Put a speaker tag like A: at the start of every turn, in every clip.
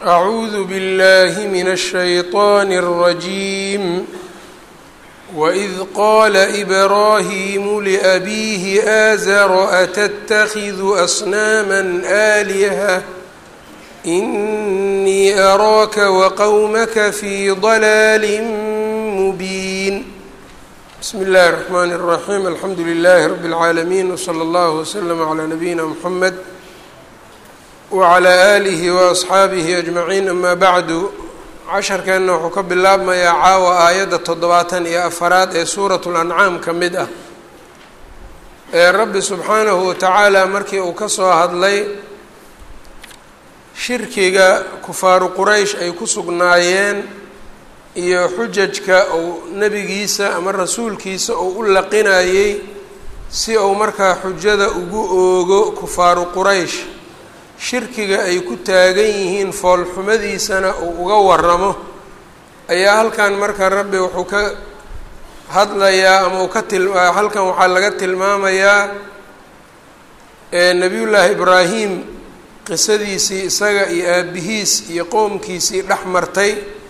A: أعوذ بالله من الشيطان الرجيم وإذ قال إبراهيم لأبيه آزر أتتخذ أصناما آلهة إني أراك وقومك في ضلال مبين بسم الله الرحمن الرحيم الحمد لله رب العالمين وصلى الله وسلم على نبينا محمد wclى alihi waasxaabihi ajmaciin ama bacdu casharkeenna wuxuu ka bilaabmayaa caawa aayadda toddobaatan iyo afaraad ee suurat lancaam ka mid ah ee rabbi subxaanahu watacaala markii uu ka soo hadlay shirkiga kufaaru quraysh ay ku sugnaayeen iyo xujajka uu nebigiisa ama rasuulkiisa uu u laqinayey si uu markaa xujada ugu oogo kufaaru quraysh shirkiga ay ku taagan yihiin foolxumadiisana uu uga waramo ayaa halkan marka rabbi wuxuu ka hadlayaa ama uu ka til halkan waxaa laga tilmaamayaa nebiyullaahi ibraahim qisadiisii isaga iyo aabihiis iyo qowmkiisii dhex martay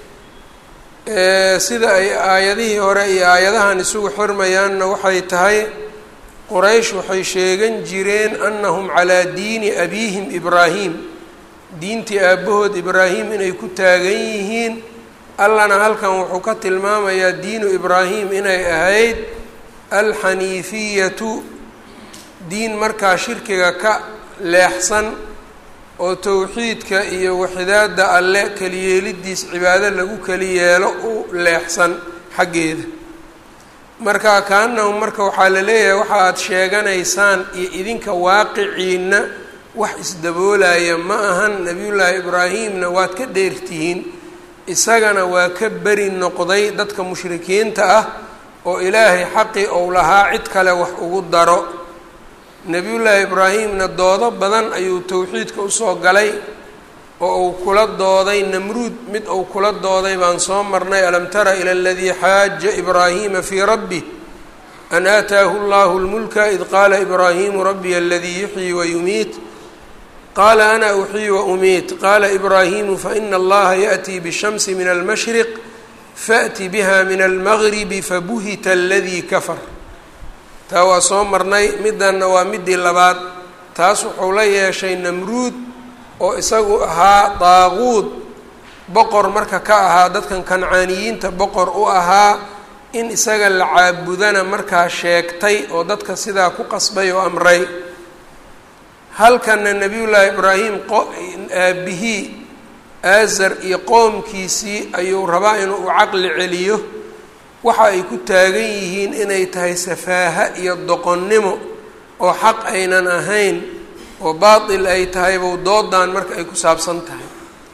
A: sida ay aayadihii hore iyo aayadahan isugu xirmayaanna waxay tahay quraysh waxay sheegan jireen annahum calaa diini abiihim ibraahim diintii aabbahood ibraahim inay ku taagan yihiin allana halkan wuxuu ka tilmaamayaa diinu ibraahim inay ahayd alxaniifiyatu diin markaa shirkiga ka leexsan oo towxiidka iyo waxidaada alle keliyeelidiis cibaado lagu keli yeelo u leexsan xaggeeda marka kaanahum marka waxaa la leeyahay waxa aada sheeganaysaan iyo idinka waaqiciinna wax isdaboolaya ma ahan nebiyullaahi ibraahimna waad ka dheertihiin isagana waa ka beri noqday dadka mushrikiinta ah oo ilaahay xaqii ou lahaa cid kale wax ugu daro nebiyullaahi ibraahimna doodo badan ayuu towxiidka usoo galay oo uu kula dooday namruud mid uu kula dooday baan soo marnay alam tara ila aladii xaaja ibraahima fii rabbi an aataahu llahu lmulka id qaala ibraahimu rabbiy aladii yuxyi wayumiit qaala ana uxyi waumiit qaala ibraahimu faina allaha yaأtii bالshamsi min almashriq faأti biha min almagribi fabuhita aladii kafar taa waa soo marnay midanna waa midii labaad taas wuxuu la yeeshay namruud oo isagu ahaa daaquud boqor marka ka ahaa dadkan kancaaniyiinta boqor u ahaa in isaga la caabudana markaa sheegtay oo dadka sidaa ku qasbay oo amray halkana nebiyullaahi ibraahim aabihii aazar iyo qoomkiisii ayuu rabaa inuu u caqli celiyo waxa ay ku taagan yihiin inay tahay safaaha iyo doqonnimo oo xaq aynan ahayn oo baatil ay tahay bow doodan marka ay ku saabsan tahay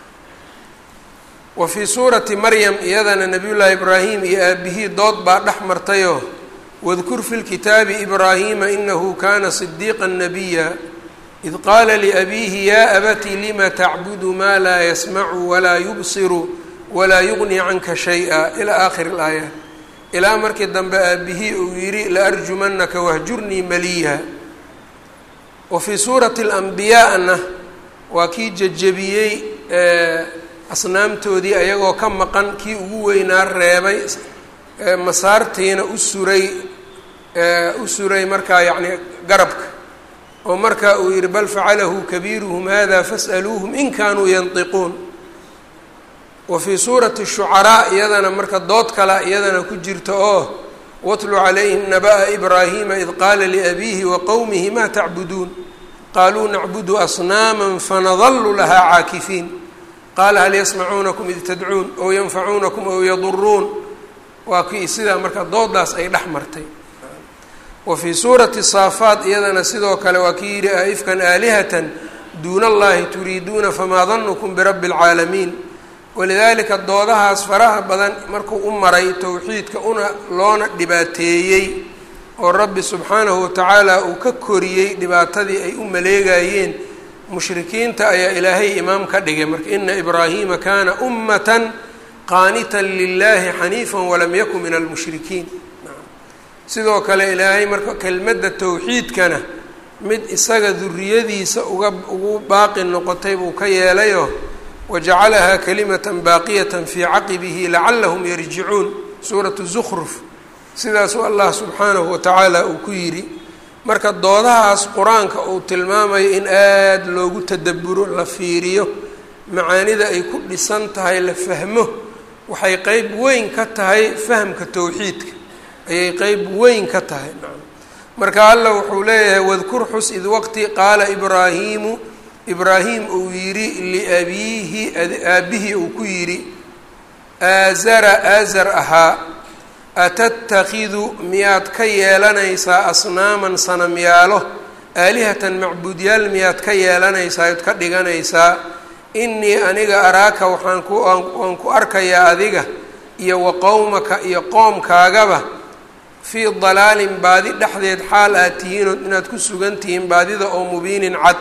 A: wa fii suurati maryam iyadana nebiyullaahi ibraahim iyo aabihii dood baa dhex martayoo wadkur fi lkitaabi ibraahima inahu kana sidiiqa nabiya id qaala liabiihi yaa abati lima tacbudu maa laa yasmacu walaa yubsiru walaa yuqni canka shay-a ilaa aakhiri ilaayaat ilaa markii dambe aabihii uu yidhi laarjumanaka wahjurnii maliya wa fii suurati alambiyaana waa kii jejebiyey asnaamtoodii ayagoo ka maqan kii ugu weynaa reebay masaartiina u suray u suray markaa yacni garabka oo markaa uu yihi bal facalahu kabiiruhum hada fas'aluuhum in kaanuu yantiquun wa fii suurati shucaraa iyadana marka dood kala iyadana ku jirta oo watlu calayhim naba'a ibraahima id qaala liabiihi wa qowmihi ma tacbuduun qaluu nacbudu asnaama fanadalu lahaa caakifiin qaala hal yasmacuunakum id tadcuun ow yanfacuunakum ow yaduruun waa kii sidaa marka doodaas ay dhex martay wa fii suurati saafaat iyadana sidoo kale waa kii yidhi aifkan aalihatan duuna allahi turiiduuna famaa danukum birabbi اlcaalamiin walidaalika doodahaas faraha badan markuu u maray towxiidka una loona dhibaateeyey oo rabbi subxaanahu watacaala uu ka koriyey dhibaatadii ay u maleegayeen mushrikiinta ayaa ilaahay imaam ka dhigay marka ina ibraahiima kaana ummatan qaanitan lilahi xaniifan walam yakun min almushrikiin sidoo kale ilaahay marka kelmadda towxiidkana mid isaga duriyadiisa uga ugu baaqi noqotay buu ka yeelayoo wajacalahaa kalimata baaqiyata fii caqibihi lacalahum yarjicuun suuratu zukruf sidaasuu allah subxaanahu watacaala uu ku yidhi marka doodahaas qur-aanka uu tilmaamayo in aada loogu tadaburo la fiiriyo macaanida ay ku dhisan tahay la fahmo waxay qeyb weyn ka tahay fahamka towxiidka ayay qeyb weyn ka tahay marka allah wuxuu leeyahay wadkur xus id waqti qaala ibraahiimu ibraahim uu yidhi liabiihi aabihii uu ku yidhi aazara aazar ahaa atattakidu miyaad ka yeelanaysaa asnaaman sanamyaalo aalihatan macbuudyaal miyaad ka yeelanaysaa ood ka dhiganaysaa innii aniga araaka waxaan ku waan ku arkayaa adiga iyo wa qowmaka iyo qoomkaagaba fii dalaalin baadi dhexdeed xaal aad tihiinood inaad ku sugan tihiin baadida oo mubiinin cad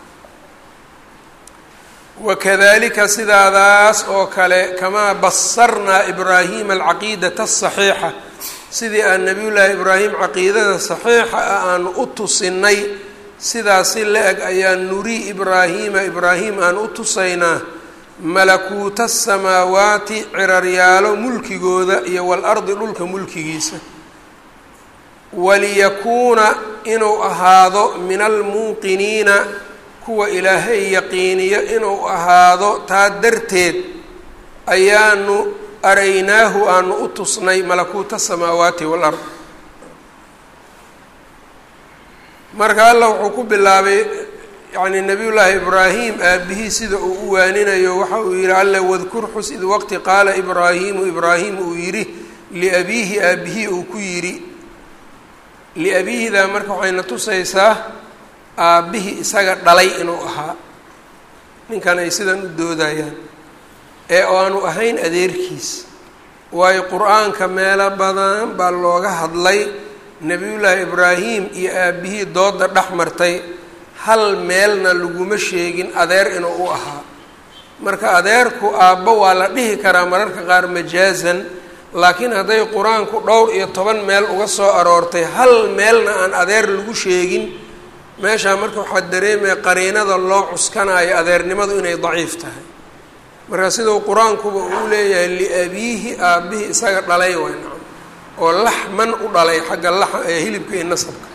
A: wakadalika sidaadaas oo kale kamaa basarnaa ibraahima alcaqiidata asaxiixa sidii aan nabiyullaahi ibraahim caqiidada saxiixa ah aanu u tusinay sidaasi la-eg ayaan nurii ibraahiima ibraahim aan u tusaynaa malakuuta asamaawaati ciraryaalo mulkigooda iyo waalardi dhulka mulkigiisa waliyakuuna inuu ahaado min almuuqiniina kuwa ilaahay yaqiiniyo inuu ahaado taa darteed ayaanu araynaahu aanu u tusnay malakuuta asamaawaati waalard marka allah wuxuu ku bilaabay yacni nabiyullaahi ibraahim aabihii sida uu u waaninayo waxa uu yihi alla wadkur xus id waqti qaala ibraahiimu ibraahim uu yidhi liabiihi aabihii uu ku yidhi liabiihidaa marka waxayna tusaysaa aabbihii isaga dhalay inuu ahaa ninkan ay sidan u doodayaan ee aanu ahayn adeerkiis waayo qur-aanka meelo badan baa looga hadlay nebiyullaahi ibraahim iyo aabbihii dooda dhex martay hal meelna laguma sheegin adeer inuu u ahaa marka adeerku aabbo waa la dhihi karaa mararka qaar majaazan laakiin hadday qur-aanku dhowr iyo toban meel uga soo aroortay hal meelna aan adeer lagu sheegin meeshaa marka waxaa dareemaya qariinada loo cuskanayo adeernimadu inay daciif tahay marka sidau qur-aankuba uu leeyahay liabiihi aabbihii isaga dhalay way nacam oo laxman u dhalay xagga la hilibka iyo nasabka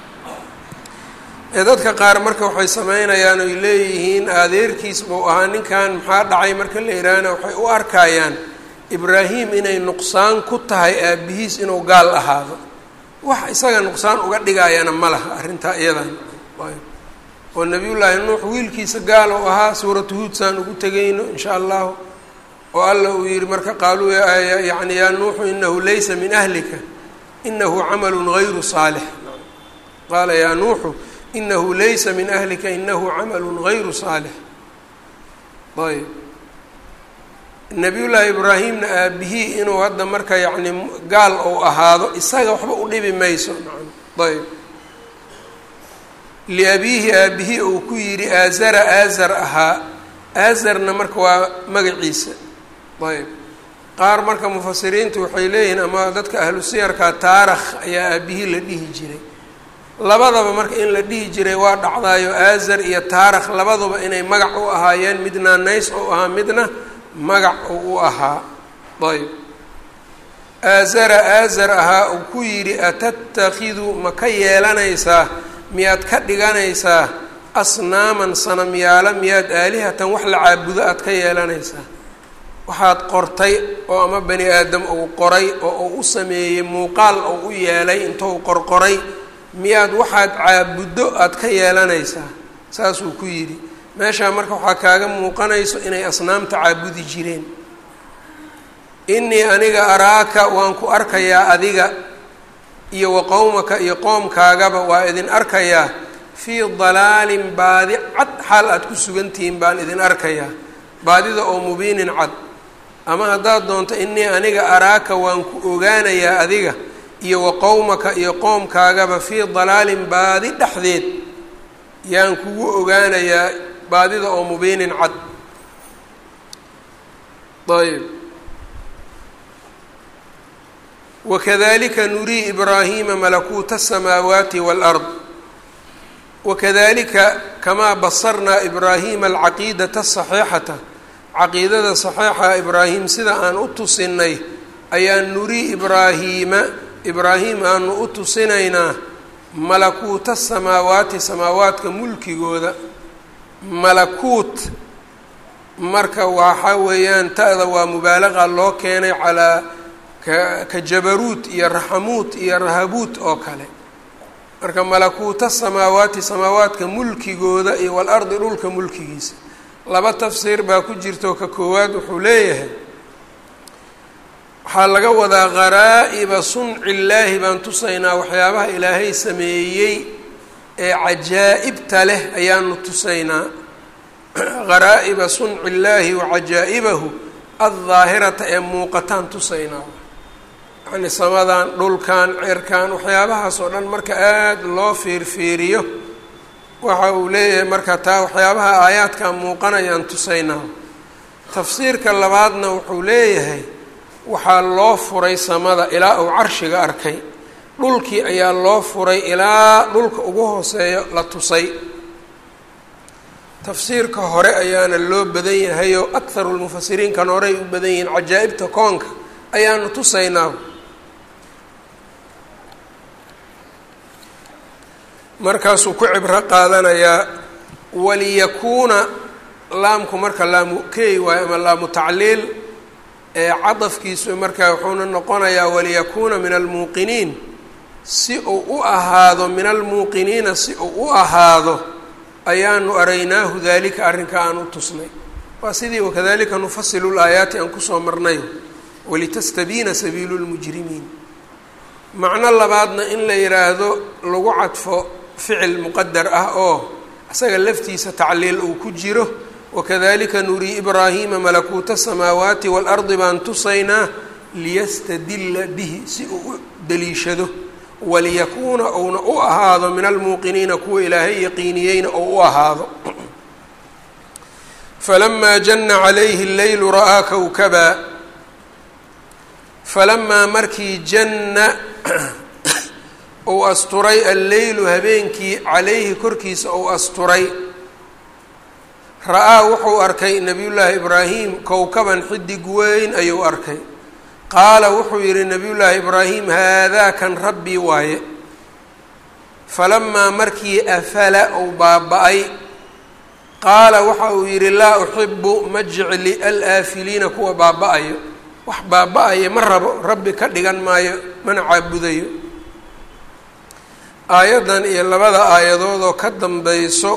A: ee dadka qaar marka waxay sameynayaan oy leeyihiin adeerkiis buu ahaa ninkan maxaa dhacay marka la yidhaahna waxay u arkayaan ibraahim inay nuqsaan ku tahay aabihiis inuu gaal ahaado wax isaga nuqsaan uga dhigayana ma laha arrintaa iyadan oo nabiyullaahi nuux wiilkiisa gaal uu ahaa suuratu huud saan ugu tegayno insha allahu oo alla uu yihi marka qaaluu yani yaa nuuxu inahu laysa min ahlika inahu camalun gayru saalix qaala yaa nuuxu inahu laysa min ahlika inahu camalun gayru saalix ayb nabiyullaahi ibraahimna aabihii inuu hadda marka yacni gaal ou ahaado isaga waxba u dhibi mayso ayb liabiihi aabihii uu ku yidhi aazara aazar ahaa aazarna marka waa magaciisa ayb qaar marka mufasiriintu waxay leeyihiin ama dadka ahlu siyarka taarakh ayaa aabihii la dhihi jiray labadaba marka in la dhihi jiray waa dhacdaayo aazar iyo taarakh labaduba inay magac u ahaayeen midna nays ou ahaa midna magac uu u ahaa ayb aazara aazar ahaa uu ku yidhi atattakidu ma ka yeelanaysaa miyaad ka dhiganaysaa asnaaman sanamyaala miyaad aalihatan wax la caabudo aad ka yeelanaysaa waxaad qortay oo ama bani aadam uu qoray oo uu u sameeyey muuqaal oo u yeelay intou qorqoray miyaad waxaad caabuddo aad ka yeelanaysaa saasuu ku yidhi meeshaa marka waxaa kaaga muuqanayso inay asnaamta caabudi jireen innii aniga araaka waan ku arkayaa adiga iyo wa qowmaka iyo qoomkaagaba waa idin arkayaa fii dalaalin baadi cad xaal aad ku sugantihiin baan idin arkayaa baadida oo mubiinin cad ama haddaad doonto innii aniga araaka waan ku ogaanayaa adiga iyo wa qowmaka iyo qoomkaagaba fii dalaalin baadi dhexdeed yaan kugu ogaanayaa baadida oo mubiinin cad ayb wakadalika nurii ibraahiima malakuuta asamaawaati wاlard wakadalika kamaa basarnaa ibraahiima alcaqiidata asaxiixata caqiidada saxiixa ibraahim sida aan u tusinay ayaa nuri ibraahiima ibraahim aanu u tusinaynaa malakuuta samaawaati samaawaadka mulkigooda malakuut marka waxa weeyaan ta-da waa mubaalaqa loo keenay calaa ka ka jabaruut iyo raxamuut iyo rahabuut oo kale marka malakuuta samaawaati samaawaadka mulkigooda iyo walardi dhulka mulkigiisa laba tafsiir baa ku jirto ka koowaad wuxuu leeyahay waxaa laga wadaa qaraa'iba sunci illaahi baan tusaynaa waxyaabaha ilaahay sameeyey ee cajaa'ibta leh ayaanu tusaynaa qaraa'iba sunci illaahi wa cajaa'ibahu addaahirata ee muuqataan tusaynaa yacni samadan dhulkan cirkan waxyaabahaas oo dhan marka aada loo fiirfiiriyo waxa uu leeyahay marka taa waxyaabaha aayaadkan muuqanayaan tusaynaa tafsiirka labaadna wuxuu leeyahay waxaa loo furay samada ilaa uu carshiga arkay dhulkii ayaa loo furay ilaa dhulka ugu hooseeyo la tusay tafsiirka hore ayaana loo badan yahayoo akharu lmufasiriinkan horey u badan yihiin cajaa'ibta koonka ayaanu tusaynaa markaasuu ku cibro qaadanayaa waliyakuuna laamku marka laamu key waayo ama laamu tacliil ee cadafkiisu markaa wuxuuna noqonayaa waliyakuuna min almuuqiniin si uu u ahaado min almuuqiniina si uu u ahaado ayaanu araynaahu daalika arrinka aan u tusnay waa sidii wakadalika nufasilu laayaati aan kusoo marnay walitastabiina sabiilu lmujrimiin macno labaadna in la yidhaahdo lagu cadfo ficil muqadar ah oo isaga laftiisa tacliil uu ku jiro wakadalika nurii ibraahiima malakuuta asamaawaati waalardi baan tusaynaa liyastadilla bihi si uu u daliishado waliyakuuna uuna u ahaado min almuuqiniina kuwa ilaahay yaqiiniyeyna ou u ahaado falamaa jana calayhi اleylu ra'aa kowkaba falamaa markii janna uu asturay alleylu habeenkii calayhi korkiisa uu asturay ra-aa wuxuu arkay nebiyullaahi ibraahim kowkaban xidig weyn ayuu arkay qaala wuxuu yidhi nebiyullaahi ibraahim haadaa kan rabbii waaye falamaa markii afala uu baaba-ay qaala waxa uu yidhi laa uxibu ma jecli alaafiliina kuwa baaba-ayo wax baaba-aya ma rabo rabbi ka dhigan maayo mana caabudayo aayaddan iyo labada aayadoodoo ka dambayso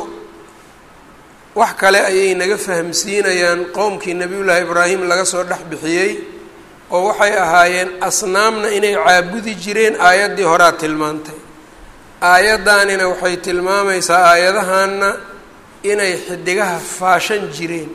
A: wax kale ayay naga fahamsiinayaan qowmkii nebiyullaahi ibraahim laga soo dhex bixiyey oo waxay ahaayeen asnaamna inay caabudi jireen aayaddii horaa tilmaantay aayaddaanina waxay tilmaamaysaa aayadahanna inay xidigaha faashan jireen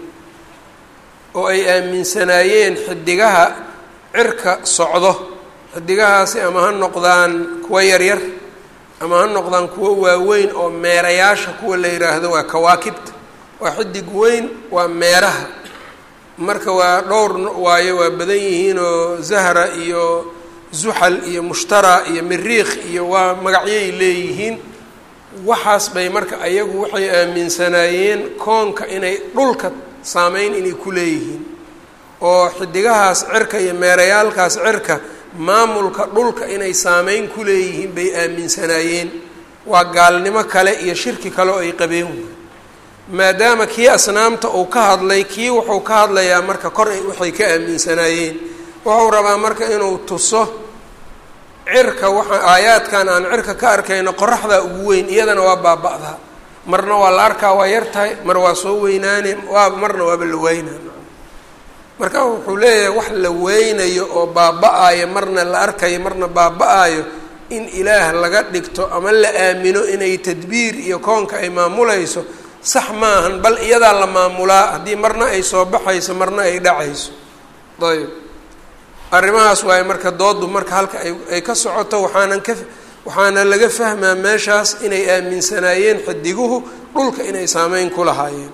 A: oo ay aaminsanaayeen xidigaha cirka socdo xidigahaasi ama ha noqdaan kuwa yaryar ama ha noqdaan kuwo waaweyn oo meerayaasha kuwa la yidhaahdo waa kawaakibta waa xidig weyn waa meeraha marka waa dhowr waayo waa badan yihiin oo zahra iyo zuxal iyo mushtara iyo miriikh iyo waa magacyay leeyihiin waxaas bay marka ayagu waxay aaminsanaayeen koonka inay dhulka saameyn inay ku leeyihiin oo xidigahaas cirka iyo meerayaalkaas cirka maamulka dhulka inay saameyn ku leeyihiin bay aaminsanaayeen waa gaalnimo kale iyo shirki kale oo ay qabeen maadaama kii asnaamta uu ka hadlay kii wuxuu ka hadlayaa marka kor waxay ka aaminsanaayeen wuxuu rabaa marka inuu tuso cirka waxa aayaadkan aan cirka ka arkayno qoraxdaa ugu weyn iyadana waa baaba-daa marna waa la arkaa waa yar tahay mar waa soo weynaane waa marna waaba la weynaa marka wuxuu leeyahay wax la weynayo oo baaba-ayo marna la arkayo marna baaba-ayo in ilaah laga dhigto ama la aamino inay tadbiir iyo koonka ay maamulayso sax maahan bal iyadaa la maamulaa haddii marna ay soo baxayso marna ay dhacayso ayb arrimahaas waaye marka doodu marka halka ay ay ka socoto waxaanan ka waxaana laga fahmaa meeshaas inay aaminsanaayeen xidiguhu dhulka inay saameyn ku lahaayeen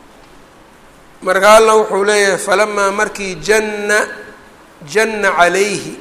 A: marka alla wuxuu leeyahay falamaa markii janna janna calayhi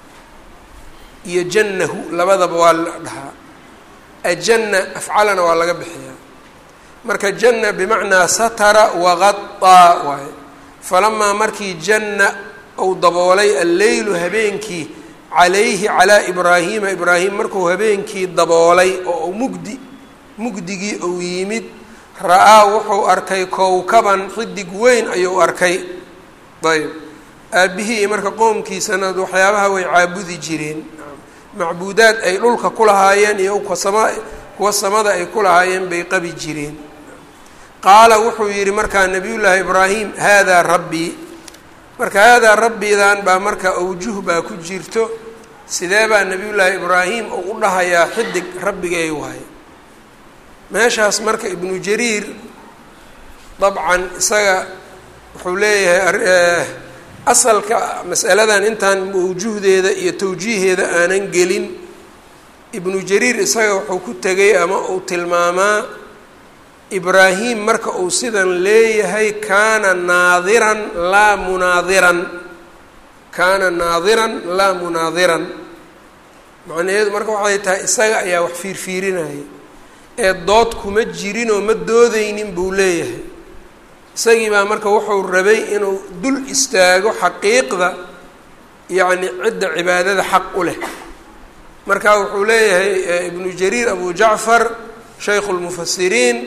A: iyo jannahu labadaba waa la dhahaa ajanna afcalana waa laga bixiyaa marka janna bimacnaa satara waqaطaa waaye falamaa markii janna uu daboolay alleylu habeenkii calayhi calaa ibraahiima ibraahim markuu habeenkii daboolay oo mugdi mugdigii uu yimid ra-aa wuxuu arkay kowkaban xidig weyn ayuu arkay ayb aabbihii marka qoomkiisana waxyaabaha way caabudi jireen macbuudaad ay dhulka ku lahaayeen iyo kasama kuwa samada ay ku lahaayeen bay qabi jireen qaala wuxuu yidhi markaa nabiyullaahi ibraahim haadaa rabbii marka haadaa rabbidan baa marka awjuh baa ku jirto sidee baa nabiyullaahi ibraahim uu u dhahayaa xidig rabbigay waaye meeshaas marka ibnu jariir dabcan isaga wuxuu leeyahay asalka masaladan intaan mawjuhdeeda iyo tawjiiheeda aanan gelin ibnu jariir isaga wuxuu ku tegay ama uu tilmaamaa ibraahim marka uu sidan leeyahay kaana naadiran laa munaadiran kaana naadiran laa munaadiran macnaheedu marka waxay tahay isaga ayaa wax fiirfiirinaya ee dood kuma jirinoo ma doodeynin buu leeyahay isagii baa marka wuxuu rabay inuu dul istaago xaqiiqda yacni cidda cibaadada xaq u leh marka wuxuu leeyahay ibnu jariir abu jacfar shaykhu lmufasiriin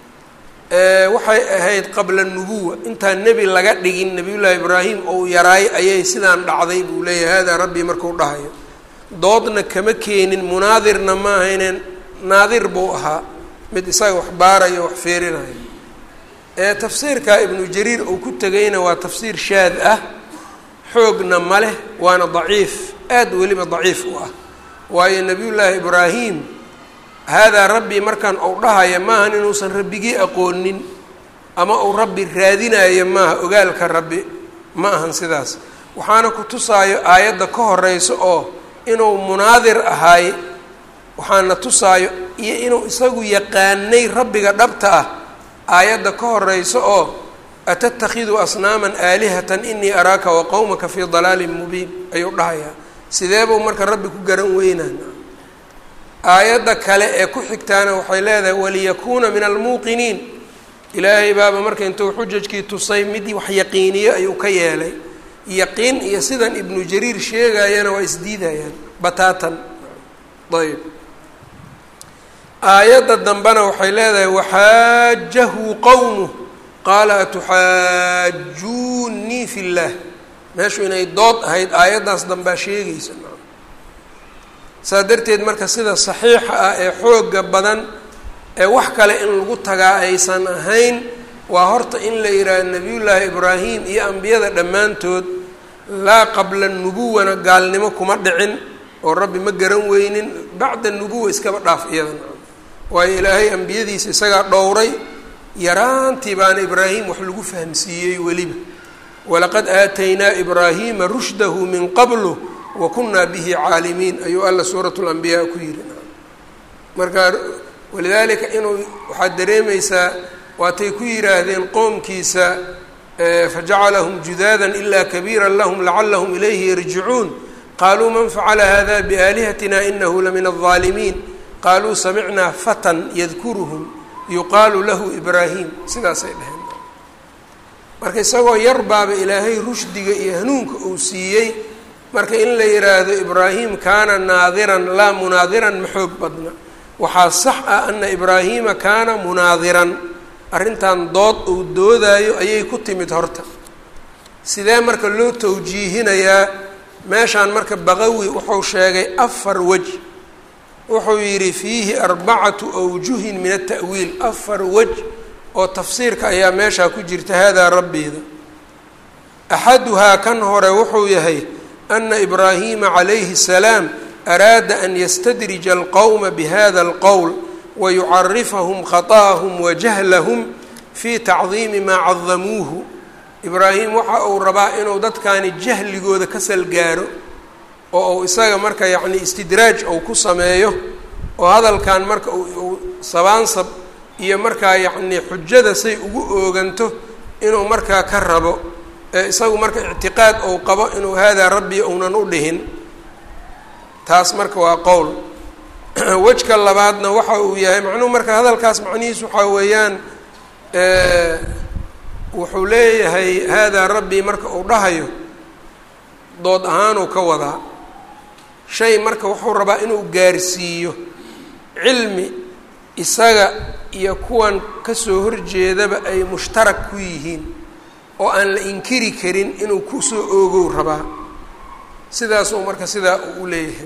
A: waxay ahayd qabla nubuwa intaan nebi laga dhigin nabiyullaahi ibraahim ou yaraay ayay sidaan dhacday buu leeyahay haadaa rabbii markuu dhahayo doodna kama keenin munaadirna ma ahayneen naadir buu ahaa mid isaga wax baarayo wax feerinayo ee tafsiirka ibnu jariir uu ku tegayna waa tafsiir shaad ah xoogna ma leh waana daciif aada weliba daciif u ah waayo nabiyullaahi ibraahim haadaa rabbii markaan uu dhahaya maahan inuusan rabbigii aqoonin ama uu rabbi raadinayo maaha ogaalka rabbi ma ahan sidaas waxaana ku tusaayo aayadda ka horeyso oo inuu munaadir ahaay waxaana tusaayo iyo inuu isagu yaqaanay rabbiga dhabta ah aayadda ka horeyso oo atatakhidu asnaaman aalihatan inii araaka wa qowmaka fii dalaalin mubiin ayuu dhahayaa sidee buu marka rabbi ku garan weynaan aayadda kale ee ku xigtaana waxay leedahay waliyakuuna min almuuqiniin ilaahay baaba marka intuu xujajkii tusay mid wax yaqiiniyo ayuu ka yeelay yaqiin iyo sidan ibnu jariir sheegayana waa isdiidayaan bataatan ayb aayadda dambena waxay leedahay waxaajahu qowmuh qaala atuxaajuunii fi llaah meeshu inay dood ahayd aayaddaas dambaa sheegaysa saa darteed marka sida saxiixa ah ee xooga badan ee wax kale in lagu tagaa aysan ahayn waa horta in la yidhaaha nebiyullaahi ibraahim iyo ambiyada dhammaantood laa qabla nubuwana gaalnimo kuma dhicin oo rabbi ma garan weynin bacda nubuwa iskaba dhaaf iyadana waayo ilaahay ambiyadiisa isagaa dhowray yaraantii baana ibraahim wax lagu fahamsiiyey weliba walaqad aataynaa ibraahiima rushdahu min qablu wa kunaa bihi caalimiin ayuu alla suurat lambiyaa ku yiri marka walidaalika inuu waxaad dareemaysaa waatay ku yidhaahdeen qoomkiisa fajacalahum judaadan ilaa kabiira lahum lacalahum ilayhi yarjicuun qaaluu man facala hada biaalihatina inahu lamin alظaalimiin qaaluu samicnaa fatan yadkuruhum yuqaalu lahu ibraahim sidaasay dhaheen marka isagoo yar baaba ilaahay rushdiga iyo hanuunka uu siiyey marka in la yidhaahdo ibraahim kaana naadiran laa munaadiran ma xoog badna waxaa sax ah ana ibraahiima kaana munaadiran arrintan dood uu doodaayo ayay ku timid horta sidee marka loo tawjiihinayaa meeshaan marka baqawi wuxuu sheegay afar wej wuxuu yidhi fiihi arbacatu awjuhin min ata'wiil afar wej oo tafsiirka ayaa meeshaa ku jirta haadaa rabbeeda axaduhaa kan hore wuxuu yahay ana ibraahima calayhi الsalaam araada an yastadrija alqowma bihada alqowl wayucarifahum khaطa'ahum wajahlahum fii tacdiimi maa cadamuuhu ibraahim waxa uu rabaa inuu dadkani jahligooda ka salgaaro oo uu isaga marka yacni istidraaj ou ku sameeyo oo hadalkan marka uu sabaansab iyo markaa yacni xujada say ugu ooganto inuu markaa ka rabo ee isagu marka ictiqaad ou qabo inuu haadaa rabbi uunan u dhihin taas marka waa qowl wejka labaadna waxa uu yahay macnuhu marka hadalkaas macnihiis waxaa weeyaan wuxuu leeyahay haadaa rabbii marka uu dhahayo dood ahaanuu ka wadaa shay marka wuxuu rabaa inuu gaarsiiyo cilmi isaga iyo kuwan kasoo horjeedaba ay mushtarak ku yihiin oo aan la inkiri karin inuu kusoo oogow rabaa sidaasuu marka sidaa uu leeyahay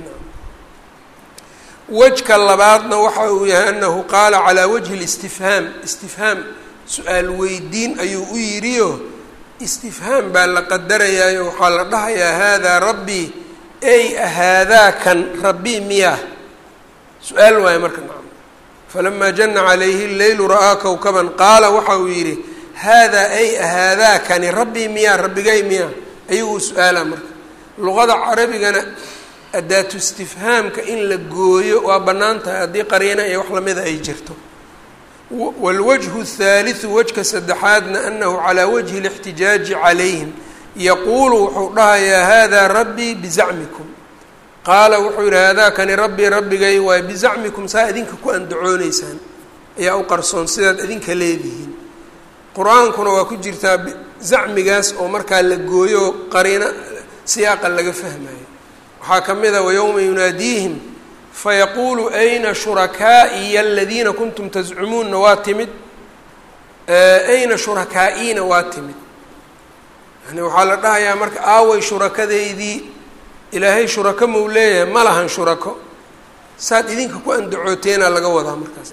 A: wejka labaadna waxa uu yahay anahu qaala calaa wajhi listifhaam istifhaam su-aal weydiin ayuu u yidhiyo istifhaam baa la qadarayaayo waxaa la dhahayaa haadaa rabbii ey haadaa kan rabbii miyaa su-aal waayo marka nacam falamaa jana calayhi leylu ra'aa kowkaban qaala waxa uu yidhi haadaa ay haadaa kani rabbii miyaa rabbigay miyaa ayaguu su-aala marka luqada carabigana adaatu istifhaamka in la gooyo waa bannaan tahay haddii qariina iyo wax lamida ay jirto wاlwجه الثaaliثu wejka saddexaadna anahu calىa wجhi الاxtijaaji calayhim yaquulu wuxuu dhahayaa hada rabbii bizacmikum qaala wuxuu yihi haadaa kani rabbii rabbigay waay bizacmikum saa idinka ku andacooneysaan ayaa u qarsoon sidaad idinka leedihiin qur-aankuna waa ku jirtaa zacmigaas oo markaa la gooyo qariino siyaaqa laga fahmayo waxaa ka mid a wayowma yunaadiihim fayaquulu ayna shurakaa'iya aladiina kuntum tazcumuunna waa timid ayna shurakaa'iina waa timid yani waxaa la dhahayaa marka aaway shurakadeydii ilaahay shurako mau leeyahay ma lahan shurako saad idinka ku andacooteena laga wadaa markaas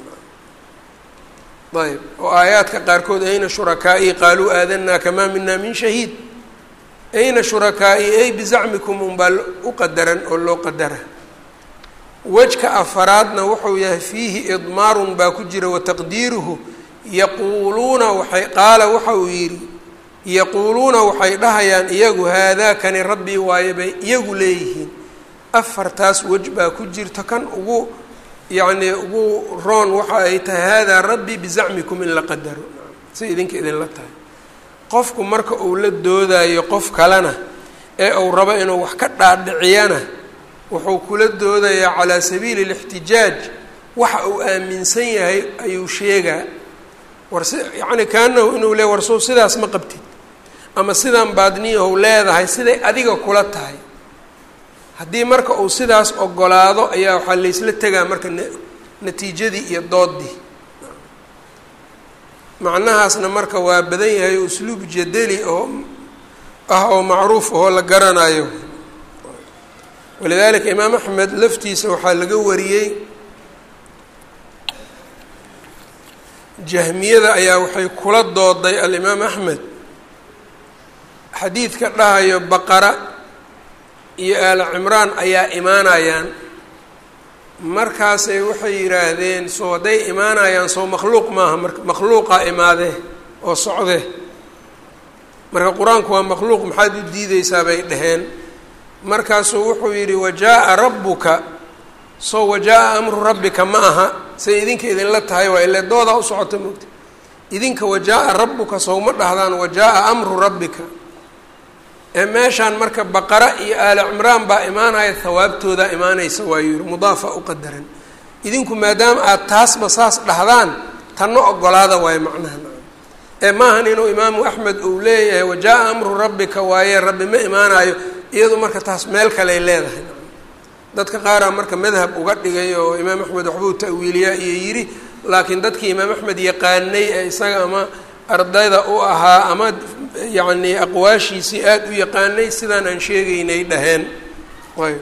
A: ayb oo aayaadka qaarkood ayna shurakaa'i qaaluu aadanaa kamaa mina min shahiid ayna shurakaa'i ay bizacmikum unbaa u qadaran oo loo qadara wejka afaraadna wuxuu yahay fiihi idmaarun baa ku jira wataqdiiruhu yaquuluuna waxay qaala waxa uu yidhi yaquuluuna waxay dhahayaan iyagu haadaakani rabbii waaye bay iyagu leeyihiin afartaas wej baa ku jirta kan ugu yacnii ugu roon waxa ay tahay haadaa rabbii bizacmikum in la qadaro si idinka idinla tahay qofku marka uu la doodayo qof kalena ee uu rabo inuu wax ka dhaadhiciyana wuxuu kula doodayaa calaa sabiili اlاxtijaaj waxa uu aaminsan yahay ayuu sheegaa war si yacni kaanahu inuu le warsow sidaas ma qabtid ama sidaan baadniyahow leedahay siday adiga kula tahay haddii marka uu sidaas ogolaado ayaa waxaa laysla tegaa marka natiijadii iyo doodii macnahaasna marka waa badan yahay usluub jadeli oo ah oo macruuf ahoo la garanayo walidalika imaam axmed laftiisa waxaa laga wariyey jahmiyada ayaa waxay kula dooday alimaam axmed xadiidka dhahayo baqara iyo aala cimraan ayaa imaanayaan markaasay waxay yidhaahdeen soo hadday imaanayaan soo makhluuq maaha marka makhluuqaa imaadee oo socdee marka qur-aanku waa makhluuq maxaad u diideysaa bay dhaheen markaasuu wuxuu yidhi wajaa-a rabbuka soo wajaa-a amru rabbika ma aha say idinka idinla tahay waa ile doodaa u socota moogta idinka wajaa-a rabbuka sowma dhahdaan wajaa-a amru rabbika ee meeshaan marka baqara iyo aali cimraan baa imaanaya hawaabtoodaa imaanaysa waayuu yihi mudaafa u qadaran idinku maadaama aada taasba saas dhahdaan tanna ogolaada waayo macnaha ee maahan inuu imaamu axmed uu leeyahay wajaa-a amru rabbika waaye rabbi ma imaanayo iyadu marka taas meel kaley leedahay dadka qaaraa marka madhab uga dhigay oo imaam axmed waxbuu ta'wiiliyaa iyo yidhi laakiin dadkii imaam axmed yaqaanay ee isaga ama ardayda u ahaa ama yacnii aqwaashiisii aada u yaqaanay sidaan aan sheegaynay dhaheen ayb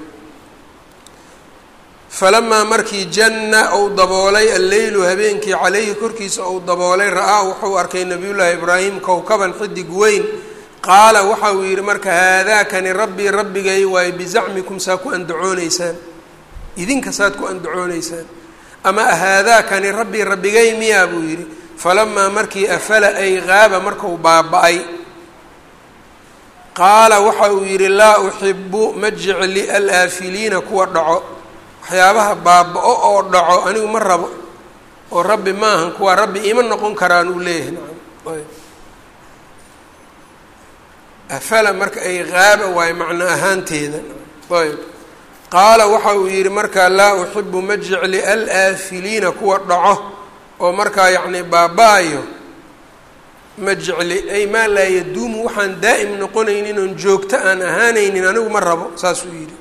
A: falamaa markii janna ou daboolay alleylu habeenkii calayhi korkiisa ou daboolay ra-aa wuxuu arkay nabiyullaahi ibraahim kowkaban xidig weyn qaala waxa uu yidhi marka haadaakani rabbii rabbigay waayo bizacmikum saa ku andacooneysaan idinka saad ku andacooneysaan ama haadaakani rabbii rabbigay miyaa buu yidhi falamaa markii afala ay qaaba markau baaba-ay qaala waxa uu yidhi laa uxibu ma jecli alaafiliina kuwa dhaco waxyaabaha baaba-o oo dhaco anigu ma rabo oo rabbi maahan kuwa rabbi ima noqon karaan uu leeyahay nacam ayb afala marka ay qaaba waayo macno ahaanteeda ayb qaala waxa uu yidhi markaa laa uxibu ma jecli alaafiliina kuwa dhaco oo markaa yacni baaba-ayo ma jecli ay maa laa yaduumu waxaan daa'im noqonaynin oon joogto aan ahaanaynin anigu ma rabo saasuu yidhi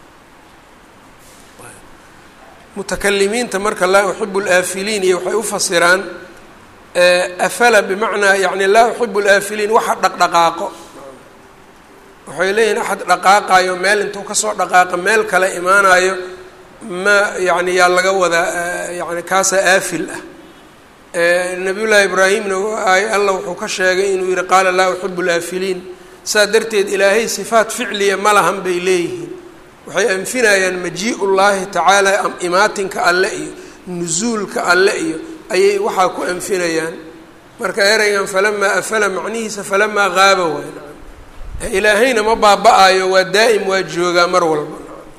A: mutakalimiinta marka laa uxibu laafiliin iyo waxay u fasiraan afala bimacnaa yani laa uxibu laafiliin waxa dhaqdhaqaaqo waxay leeyihin axad dhaqaaqayo meel intuu kasoo dhaqaaqa meel kale imaanayo ma yani yaa laga wadaa yani kaasaa aafil ah nabiy llaahi ibraahimna allah wuxuu ka sheegay inuu yihi qaala laa uxibu laafiliin saa darteed ilaahay sifaat ficliya ma lahan bay leeyihiin waxay anfinayaan majii llaahi tacaala imaatinka alle iyo nusuulka alle iyo ayay waxaa ku anfinayaan marka ereygan falamaa afala macnihiisa falamaa qaaba waay ilaahayna ma baaba-ayo waa daa'im waa joogaa mar walba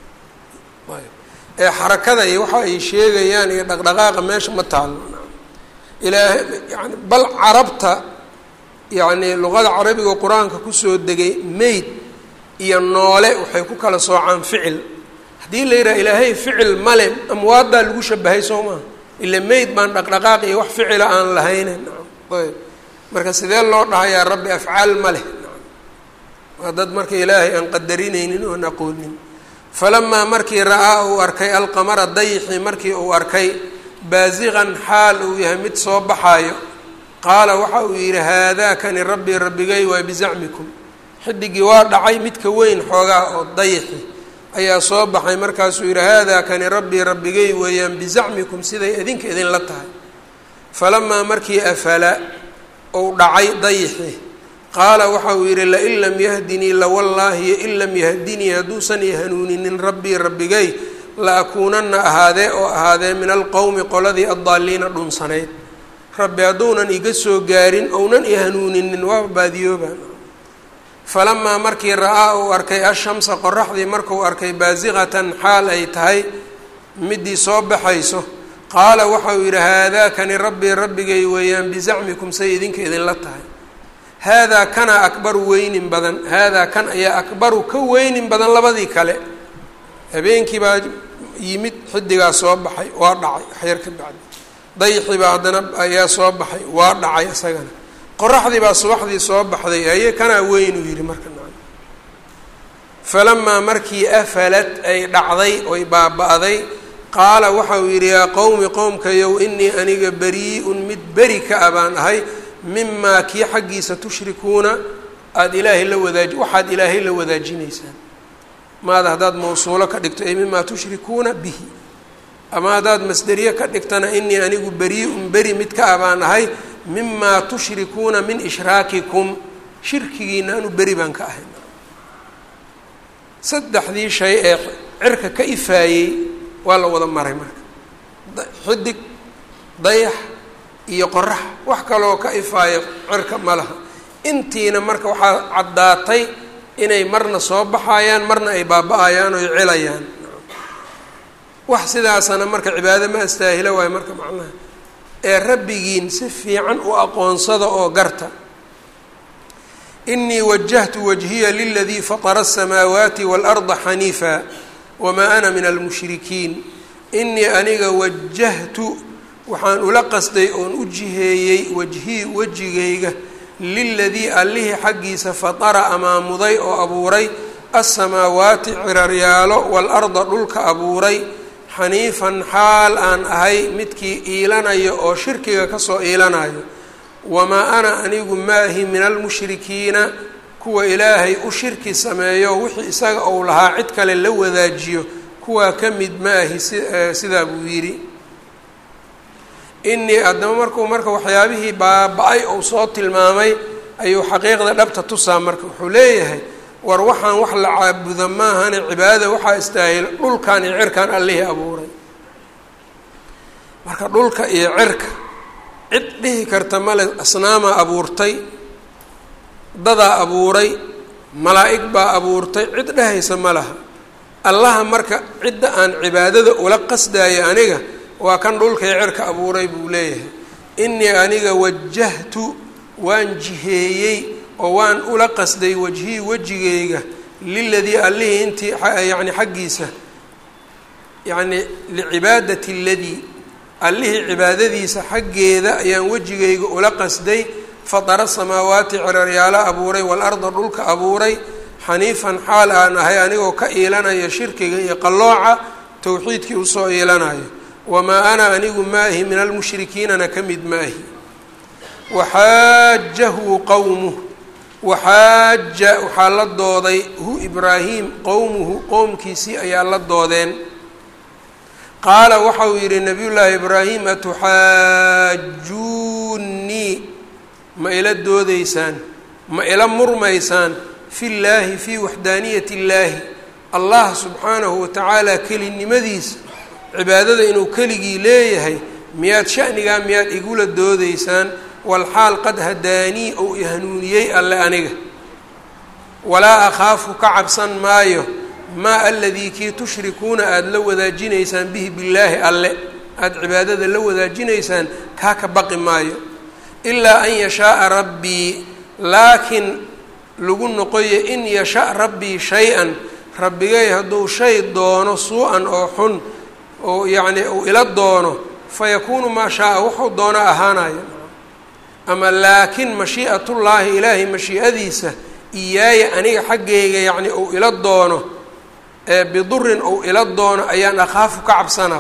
A: ee xarakada iyo waxa ay sheegayaan iyo dhaqdhaqaaqa meesha ma taalo ilaahay yani bal carabta yacni luqada carabiga qur-aanka kusoo degay meyd iyo noole waxay ku kala soocaan ficil haddii la yidhaha ilaahay ficil male amwaaddaa lagu shabahay soo maha ila meyd baan dhaqdhaqaaq iyo wax ficila aan lahaynen ayb marka sidee loo dhahayaa rabbi afcaal ma leh waa dad marka ilaahay aan qadarinaynin oon aqoonin falamaa markii ra-aa uu arkay alqamara dayxi markii uu arkay baasiqan xaal uu yahay mid soo baxaayo qaala waxa uu yidhi haadaakani rabbii rabbigay waa bizacmikum xidigii waa dhacay midka weyn xoogaa oo dayxi ayaa soo baxay markaasuu yidhi haadaakani rabbii rabbigay weeyaan bizacmikum siday idinka idinla tahay falamaa markii afala uu dhacay dayxi qaala waxa uu yidhi lain lam yahdinii lawallaahi in lam yahdinii hadduusan i hanuuninin rabbii rabbigay la akuunanna ahaadee oo ahaadee min alqowmi qoladii addaaliina dhunsanayd rabbi hadduunan iga soo gaarin ounan i hanuuninin waa baadiyoobaan falamaa markii ra-aa uu arkay ashamsa qoraxdii markuu arkay baasiqatan xaal ay tahay midii soo baxayso qaala waxa uu yidhi haadaakani rabbii rabbigay weeyaan bizacmikum say idinka idinla tahay haadaa kana akbaru weynin badan haadaa kan ayaa akbaru ka weynin badan labadii kale habeenkii baa yimid xidigaa soo baxay waa dhacay waxyar ka bacdi dayxi baa haddana ayaa soo baxay waa dhacay isagana qoraxdii baa subaxdii soo baxday aye kanaa weyn uu yidhi marka falamaa markii afalat ay dhacday oy baaba-day qaala waxa uu yidhi yaa qowmi qowmkayow inii aniga barii-un mid beri ka a baan ahay mimaa kii xaggiisa tushrikuuna aada ilaahay la wadaaji waxaad ilaahay la wadaajinaysaan maada haddaad mawsuulo ka dhigto ay mimaa tushrikuuna bihi ama haddaad masderiye ka dhigtana inii anigu barii-un beri mid ka a baan ahay mimaa tushrikuuna min ishraakikum shirkigiina anu beri baan ka ahay saddexdii shay ee cirka ka ifaayey waa la wada maray marka xidig dayax iyo qorax wax kaloo ka ifaayo cirka ma laha intiina marka waxaa caddaatay inay marna soo baxayaan marna ay baaba-ayaan oy celayaan wax sidaasana marka cibaado ma astaahila waayo marka macnaha ee rabbigiin si fiican u aqoonsada oo garta inii wajahtu wajhiya liladii fatara aلsamaawaati waalarda xaniifa wamaa ana min almushrikiin inii aniga wajahtu waxaan ula qasday oon u jiheeyey wajhii wejigayga liladii allihii xaggiisa fatara amaamuday oo abuuray aلsamaawaati ciraryaalo waalarda dhulka abuuray xaniifan xaal aan ahay midkii iilanayo oo shirkiga kasoo iilanayo wamaa ana anigu maahi min almushrikiina kuwa ilaahay u shirki sameeyo wixii isaga ou lahaa cid kale la wadaajiyo kuwaa ka mid maahi si sidaa buu yidhi inii addama markuu marka waxyaabihii baaba-ay ou soo tilmaamay ayuu xaqiiqda dhabta tusaa marka wuxuu leeyahay war waxaan wax la caabuda maahane cibaadada waxaa istaahil dhulkan iyo cirkan allihii abuuray marka dhulka iyo cirka cid dhihi karta male asnaamaa abuurtay dadaa abuuray malaa'ig baa abuurtay cid dhehaysa ma laha allaha marka cidda aan cibaadada ula qasdaayo aniga waa kan dhulka iyo cirka abuuray buu leeyahay inii aniga wajahtu waan jiheeyey oo waan ula qasday wajhii wejigayga liladii allihii intii yani xaggiisa yacni licibaadati ladii allihii cibaadadiisa xaggeeda ayaan wejigayga ula qasday fatara samaawaati ciraryaalo abuuray waalarda dhulka abuuray xaniifan xaal aan ahay anigoo ka iilanaya shirkiga iyo qallooca towxiidkii usoo iilanayo wamaa ana anigu maahi min almushrikiinana ka mid maahi waxaajahu qowmuh waxaaja waxaa la dooday hu ibraahim qowmuhu qowmkiisii ayaa la doodeen qaala waxa uu yidhi nabiyullaahi ibraahim atuxaajuunii ma ila doodeysaan ma ila murmaysaan fi llaahi fii waxdaaniyati illaahi allah subxaanahu watacaala kelinimadiisa cibaadada inuu keligii leeyahay miyaad shanigaa miyaad igula doodeysaan walxaal qad hadaanii ou ihanuuniyey alle aniga walaa akhaafu ka cabsan maayo maa aladii kii tushrikuuna aada la wadaajinaysaan bihi billaahi alle aada cibaadada la wadaajinaysaan kaa ka baqi maayo ilaa an yashaaa rabbii laakiin lagu noqoyo in yasha rabbii shay-an rabbigay hadduu shay doono suu-an oo xun oo yacni uu ila doono fayakuunu maa shaaa wuxuu doono ahaanayo ama laakin mashii'atullaahi ilaahay mashii'adiisa iyaaya aniga xaggayga yacni uu ila doono ee bidurin uu ila doono ayaan akhaafu ka cabsanaa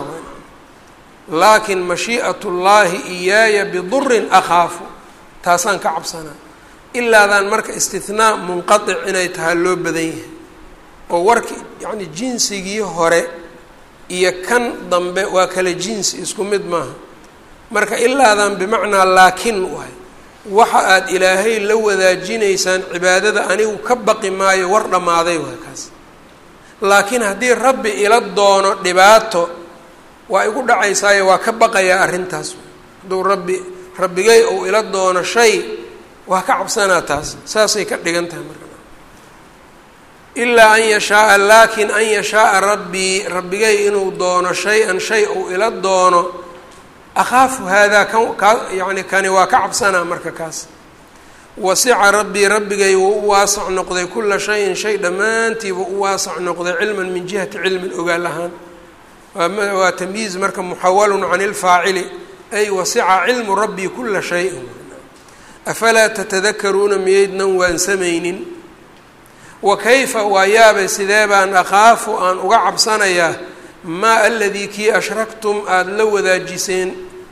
A: laakin mashii'atullaahi iyaaya bidurin akhaafu taasaan ka cabsanaa ilaadaan marka istinaa munqatic inay tahay loo badan yahay oo warki yacni jinsigii hore iyo kan dambe waa kala jinsi isku mid maaha marka ilaadan bimacnaa laakin waay waxa aada ilaahay la wadaajinaysaan cibaadada anigu ka baqi maayo war dhammaaday waay kaas laakiin haddii rabbi ila doono dhibaato waa igu dhacaysaayo waa ka baqayaa arrintaas hadduu rabbi rabbigay uu ila doono shay waa ka cabsanaa taas saasay ka dhigan tahay marka ilaa an yashaaa laakin an yashaaa rabbii rabbigay inuu doono shay-an shay uu ila doono akhaafu haadaa kan kaa yani kani waa ka cabsanaa marka kaas wasica rabbii rabbigay wuu u waasac noqday kula shayin shay dhammaantiiba u waasac noqday cilman min jihati cilmin ogaal ahaan waa tamyiiz marka muxawalun can ilfaacili ay wasica cilmu rabbii kula shayin afalaa tatadakaruuna miyaydnan waansamaynin wa kayfa waa yaabay sidee baan akhaafu aan uga cabsanayaa maa aladii kii ashraktum aada la wadaajiseen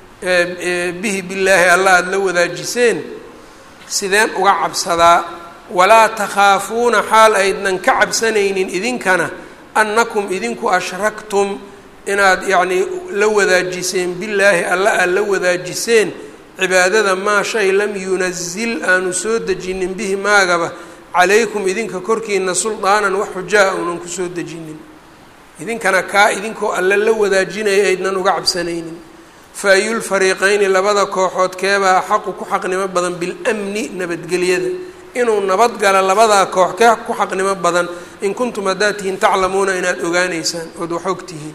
A: bihi billaahi alla aada la wadaajiseen sideen uga cabsadaa walaa takhaafuuna xaal aydnan ka cabsanaynin idinkana annakum idinku ashraktum inaad yacnii la wadaajiseen billaahi alla aad la wadaajiseen cibaadada maa shay lam yunazil aanu soo dejinin bihi maagaba calaykum idinka korkiina suldaanan wax xujaa uunan kusoo dejinin idinkana kaa idinkoo alle la wadaajinaya aydnan uga cabsanaynin fa ayulfariiqayni labada kooxood keebaa xaqu ku xaqnimo badan bilamni nabadgelyada inuu nabadgala labadaa koox kee ku xaqnimo badan in kuntum haddaad tihiin taclamuuna inaad ogaaneysaan ood wax og tihiin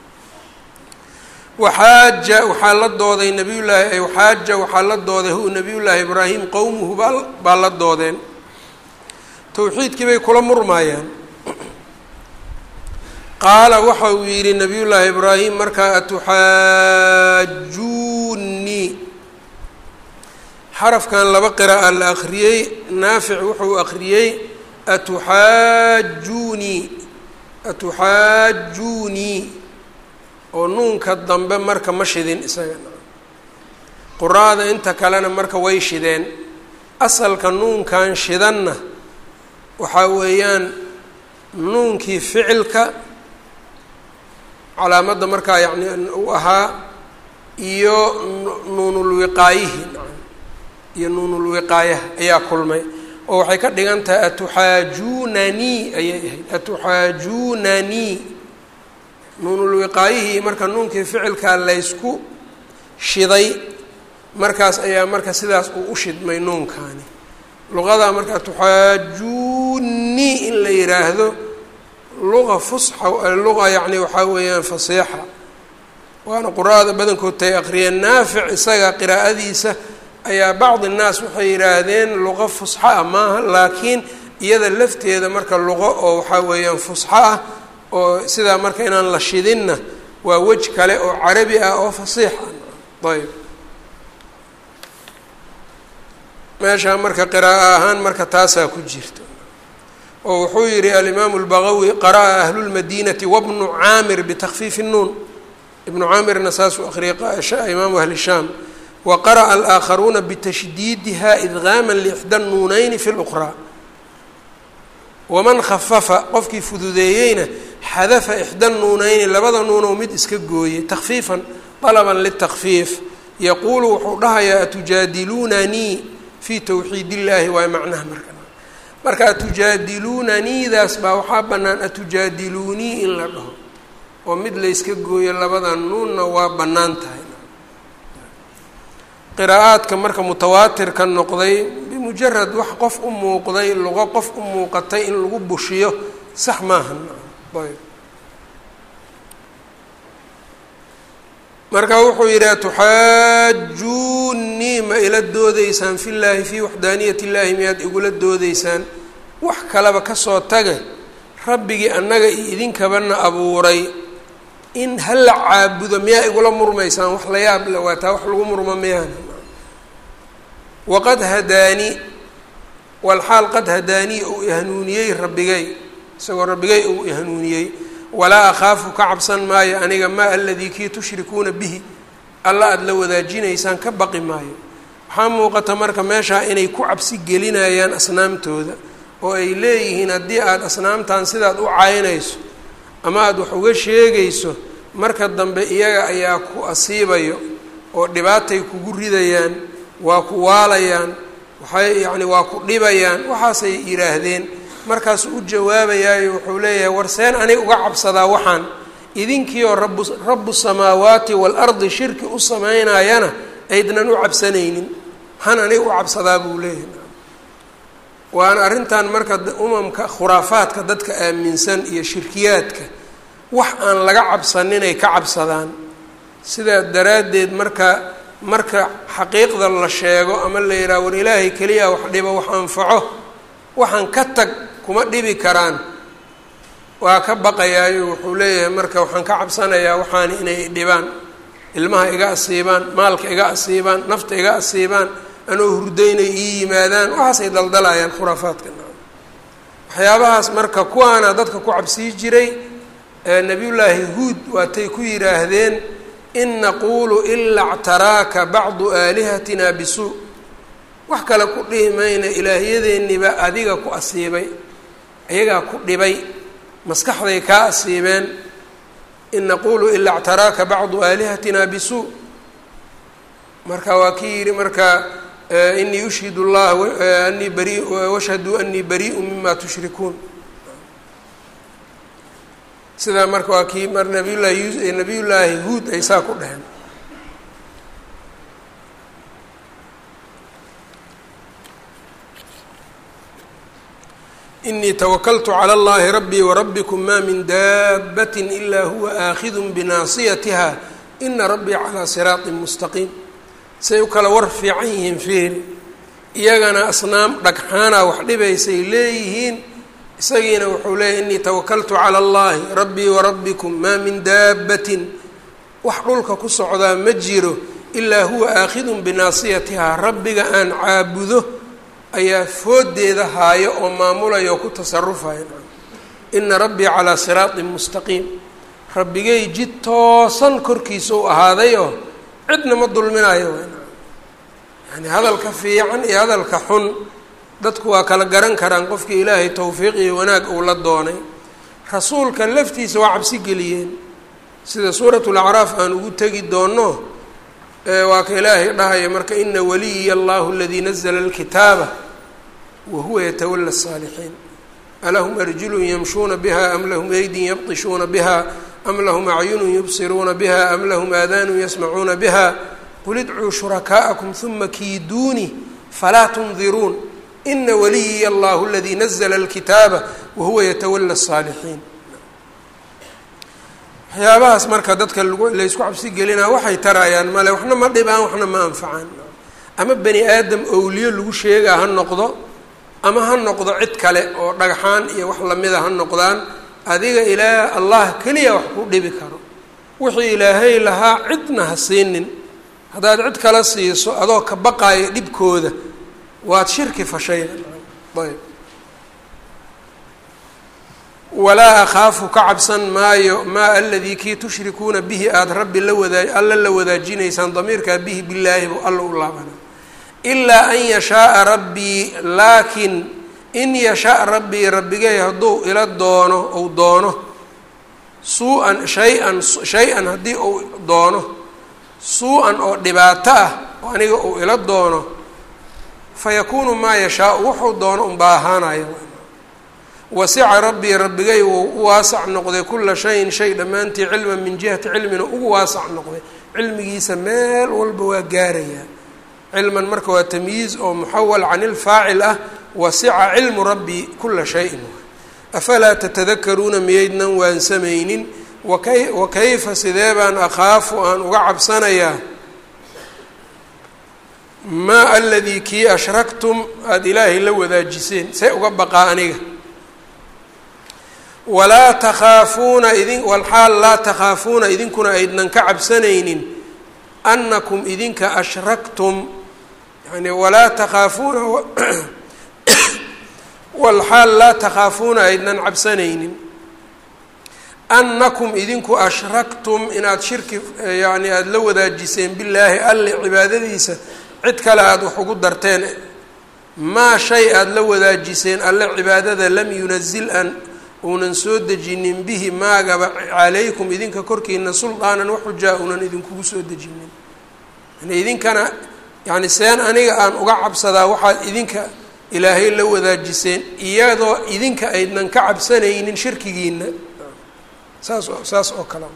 A: waxaaja waxaa la dooday nabiyullaahi waxaaja waxaa la dooday hu nabiyullaahi ibraahim qowmuhu baa baa la doodeen towxiidkii bay kula murmaayaan qaala waxa uu yidhi nabiyullaahi ibraahim markaa atuxaajuunii xarafkan laba qira'a la akhriyey naafic wuxuu akhriyey atuxaajuunii atuxaajuunii oo nuunka dambe marka ma shidin isaga quraada inta kalena marka way shideen asalka nuunkan shidanna waxaa weeyaan nuunkii ficilka calaamadda markaa yacni u ahaa iyo nuunulwiqaayihi iyo nuunulwiqaayaha ayaa kulmay oo waxay ka dhigan tahay atuxaajuunanii ayay ahayd atuxaajuunanii nuunulwiqaayihii marka nuunkii ficilkaa laysku shiday markaas ayaa marka sidaas uu u shidmay nuunkaani luqada marka atuxaajuunii in la yidhaahdo luqa fusxa luqa yacni waxaa weeyaan fasiixa waana quraada badankood tay aqriyeen naafic isaga qiraa'adiisa ayaa bacdi innaas waxay yidhaahdeen luqo fusxo ah maaha laakiin iyada lafteeda marka luqo oo waxaa weeyaan fusxo ah oo sidaa marka inaan la shidinna waa wej kale oo carabi ah oo fasiix ah ayb meeshaa marka qiraa'o ahaan marka taasaa ku jirta oo wuxuu yihi alimaamu اlbagawi qara'a ahlu lmadinati wabnu caamir bitakfiifi الnuun ibnu caamirna saasuu akhriyay imaamu ahli shaam wa qara'a alآakharuuna bitashdiidiha idgaama lixda nuunayni fi اlأqraa waman khafafa qofkii fududeeyeyna xadafa ixda nuunayni labada nuunoo mid iska gooyey takfiifan dalaban litakfiif yaquulu wuxuu dhahayaa atujaadiluunanii fii towxiid illaahi waay macnaha marka marka atujaadiluunaniidaas baa waxaa bannaan atujaadiluunii in la dhaho oo mid layska gooyo labada nuunna waa bannaan tahay qiraa'aadka marka mutawaatirka noqday bimujarad wax qof u muuqday luqo qof u muuqatay in lagu bushiyo sax maaha ayb marka wuxuu yidhi atuxaajuunii ma ila doodeysaan fi llaahi fii waxdaaniyat illaahi miyaad igula doodeysaan wax kaleba kasoo tage rabbigii annaga iyo idinkabana abuuray in hala caabudo miyaa igula murmaysaan wax la yaab le waa taa wax lagu murmo miyaan waqad hadaanii walxaal qad hadaanii uu ihanuuniyey rabbigay isagoo rabbigay uu ihanuuniyey walaa akhaafu ka cabsan maayo aniga maa aladii kii tushrikuuna bihi alla aada la wadaajinaysaan ka baqi maayo waxaa muuqata marka meeshaa inay ku cabsi gelinayaan asnaamtooda oo ay leeyihiin haddii aada asnaamtan sidaad u caynayso ama aada wax uga sheegayso marka dambe iyaga ayaa ku asiibayo oo dhibaatay kugu ridayaan waa ku waalayaan waxay yacni waa ku dhibayaan waxaasay yidhaahdeen markaasuu u jawaabayaayo wuxuu leeyahay war seen anig uga cabsadaa waxaan idinkiioo rabu rabu samaawaati waalardi shirki u sameynayana aydnan u cabsanaynin maxaan anig u cabsadaa buu leeyahay waana arrintan marka umamka khuraafaadka dadka aaminsan iyo shirkiyaadka wax aan laga cabsaninay ka cabsadaan sidaa daraaddeed marka marka xaqiiqda la sheego ama la yidhaha war ilaahay keliya wax dhibo wax anfaco waxaan ka tag kuma dhibi karaan waa ka baqayaayo wuxuu leeyahay marka waxaan ka cabsanayaa waxaani inay dhibaan ilmaha iga asiibaan maalka iga asiibaan nafta iga asiibaan anoo hurdaynay ii yimaadaan waxaasay daldalayaan khuraafaadka waxyaabahaas marka kuwaana dadka ku cabsii jiray nabiyullaahi huud waatay ku yidhaahdeen in naquulu ilaa ctaraaka bacdu aalihatina bisuu wax kale ku dhihi mayna ilaahyadeeniba adiga ku asiibay ayagaa ku dhibay maskaxday kaa asiibeen in naquulu ilaa ctaraaka bacdu aalihatina bisuu marka waa kii yidhi marka inii ushhid اllah anii bari washhaduu anii bariiءu mima tushrikuun sidaa marka waa kii mar nabiyullahi nabiy llaahi huud ay saa ku dheheen inii twakltu calى اllahi rabbii wrabbikum ma min daabat ila huwa aakhidu binaasiyatiha ina rabbii calىa siraaطi mustaqiim say u kala war fiican yihiin fiiri iyagana asnaam dhagxaana wax dhibaysay leeyihiin isagiina wuxuu leeyahy inii tawakaltu calى اllahi rabbii warabbikum maa min daabatin wax dhulka ku socdaa ma jiro ilaa huwa aakhidun binaasiyatihaa rabbiga aan caabudo ayaa foodeeda haayo oo maamulaya oo ku tasarufaya ina rabbii calaa siraaطin mustaqiim rabbigay jid toosan korkiisa u ahaadayoo cidna ma dulminayo yani hadalka fiican iyo hadalka xun dadku waa kala garan karaan qofkii ilaahay towfiiq iyo wanaag uu la doonay rasuulka laftiisa waa cabsi geliyeen sida suuratu lacraaf aan ugu tegi doono waa ka ilaahay dhahaya marka ina waliya allahu aladii nazla alkitaaba wa huwa yatawala الsaalixiin alahum arjulun yamshuuna biha am lahum aydin yabطishuuna biha am lahum acyunun yubsiruuna biha am lahum aadaanun yasmacuuna biha qul idcuu shurakaa'akum huma kiiduunii falaa tundiruun ina waliyiya allahu aladii nazla alkitaaba wahuwa yatawala الsaalixiin waxyaabahaas marka dadka laysku cabsi gelinaa waxay tarayaan male waxna ma dhibaan waxna ma anfacaan ama bani aadam owliyo lagu sheegaa ha noqdo ama ha noqdo cid kale oo dhagxaan iyo wax lamida ha noqdaan adiga ilaa allah keliya wax ku dhibi karo wixii ilaahay lahaa cidna ha siinin haddaad cid kala siiso adoo ka baqaayo dhibkooda waad shirki fashayda ayb walaa akhaafu ka cabsan maayo maa aladii kii tushrikuuna bihi aada rabbi la wadaa alla la wadaajinaysaan damiirkaa bihi billaahi buu alla u laabana ilaa an yashaaa rabbii laakiin in yashaa rabbii rabbigay hadduu ila doono ou doono suu-an shay-an shay-an haddii uu doono suu-an oo dhibaato ah oo aniga uu ila doono fa yakuunu maa yashaau wuxuu doono unbaa ahaanaya wasica rabbii rabbigay wuu u waasac noqday kula shayin shay dhammaantii cilman min jihati cilmina ugu waasac noqday cilmigiisa meel walba waa gaarayaa cilman marka waa tamyiiz oo muxawal can ilfaacil ah wasica cilmu rabbii kula shayin afalaa tatadakaruuna miyaydnan waansamaynin wakay wa kayfa sidee baan akhaafu aan uga cabsanayaa maa aladii kii ashraktum aada ilaahay la wadaajiseen see uga baqaa aniga walaa takhaafuuna idin walxaal laa takhaafuuna idinkuna aydnan ka cabsanaynin annakum idinka ashraktum yani walaa takhaafuuna walxaal laa takhaafuuna aydnan cabsanaynin annakum idinku ashraktum inaad shirki yani aada la wadaajiseen billaahi alle cibaadadiisa cid kale aada wax ugu darteen maa shay aada la wadaajiseen alle cibaadada lam yunazil an uunan soo dejinin bihi maagaba calaykum idinka korkiina suldaanan waxujaa uunan idinkugu soo dejinin yani idinkana yani seen aniga aan uga cabsadaa waxaad idinka ilaahay la wadaajiseen iyadoo idinka aydnan ka cabsanaynin shirkigiina saas saas oo kale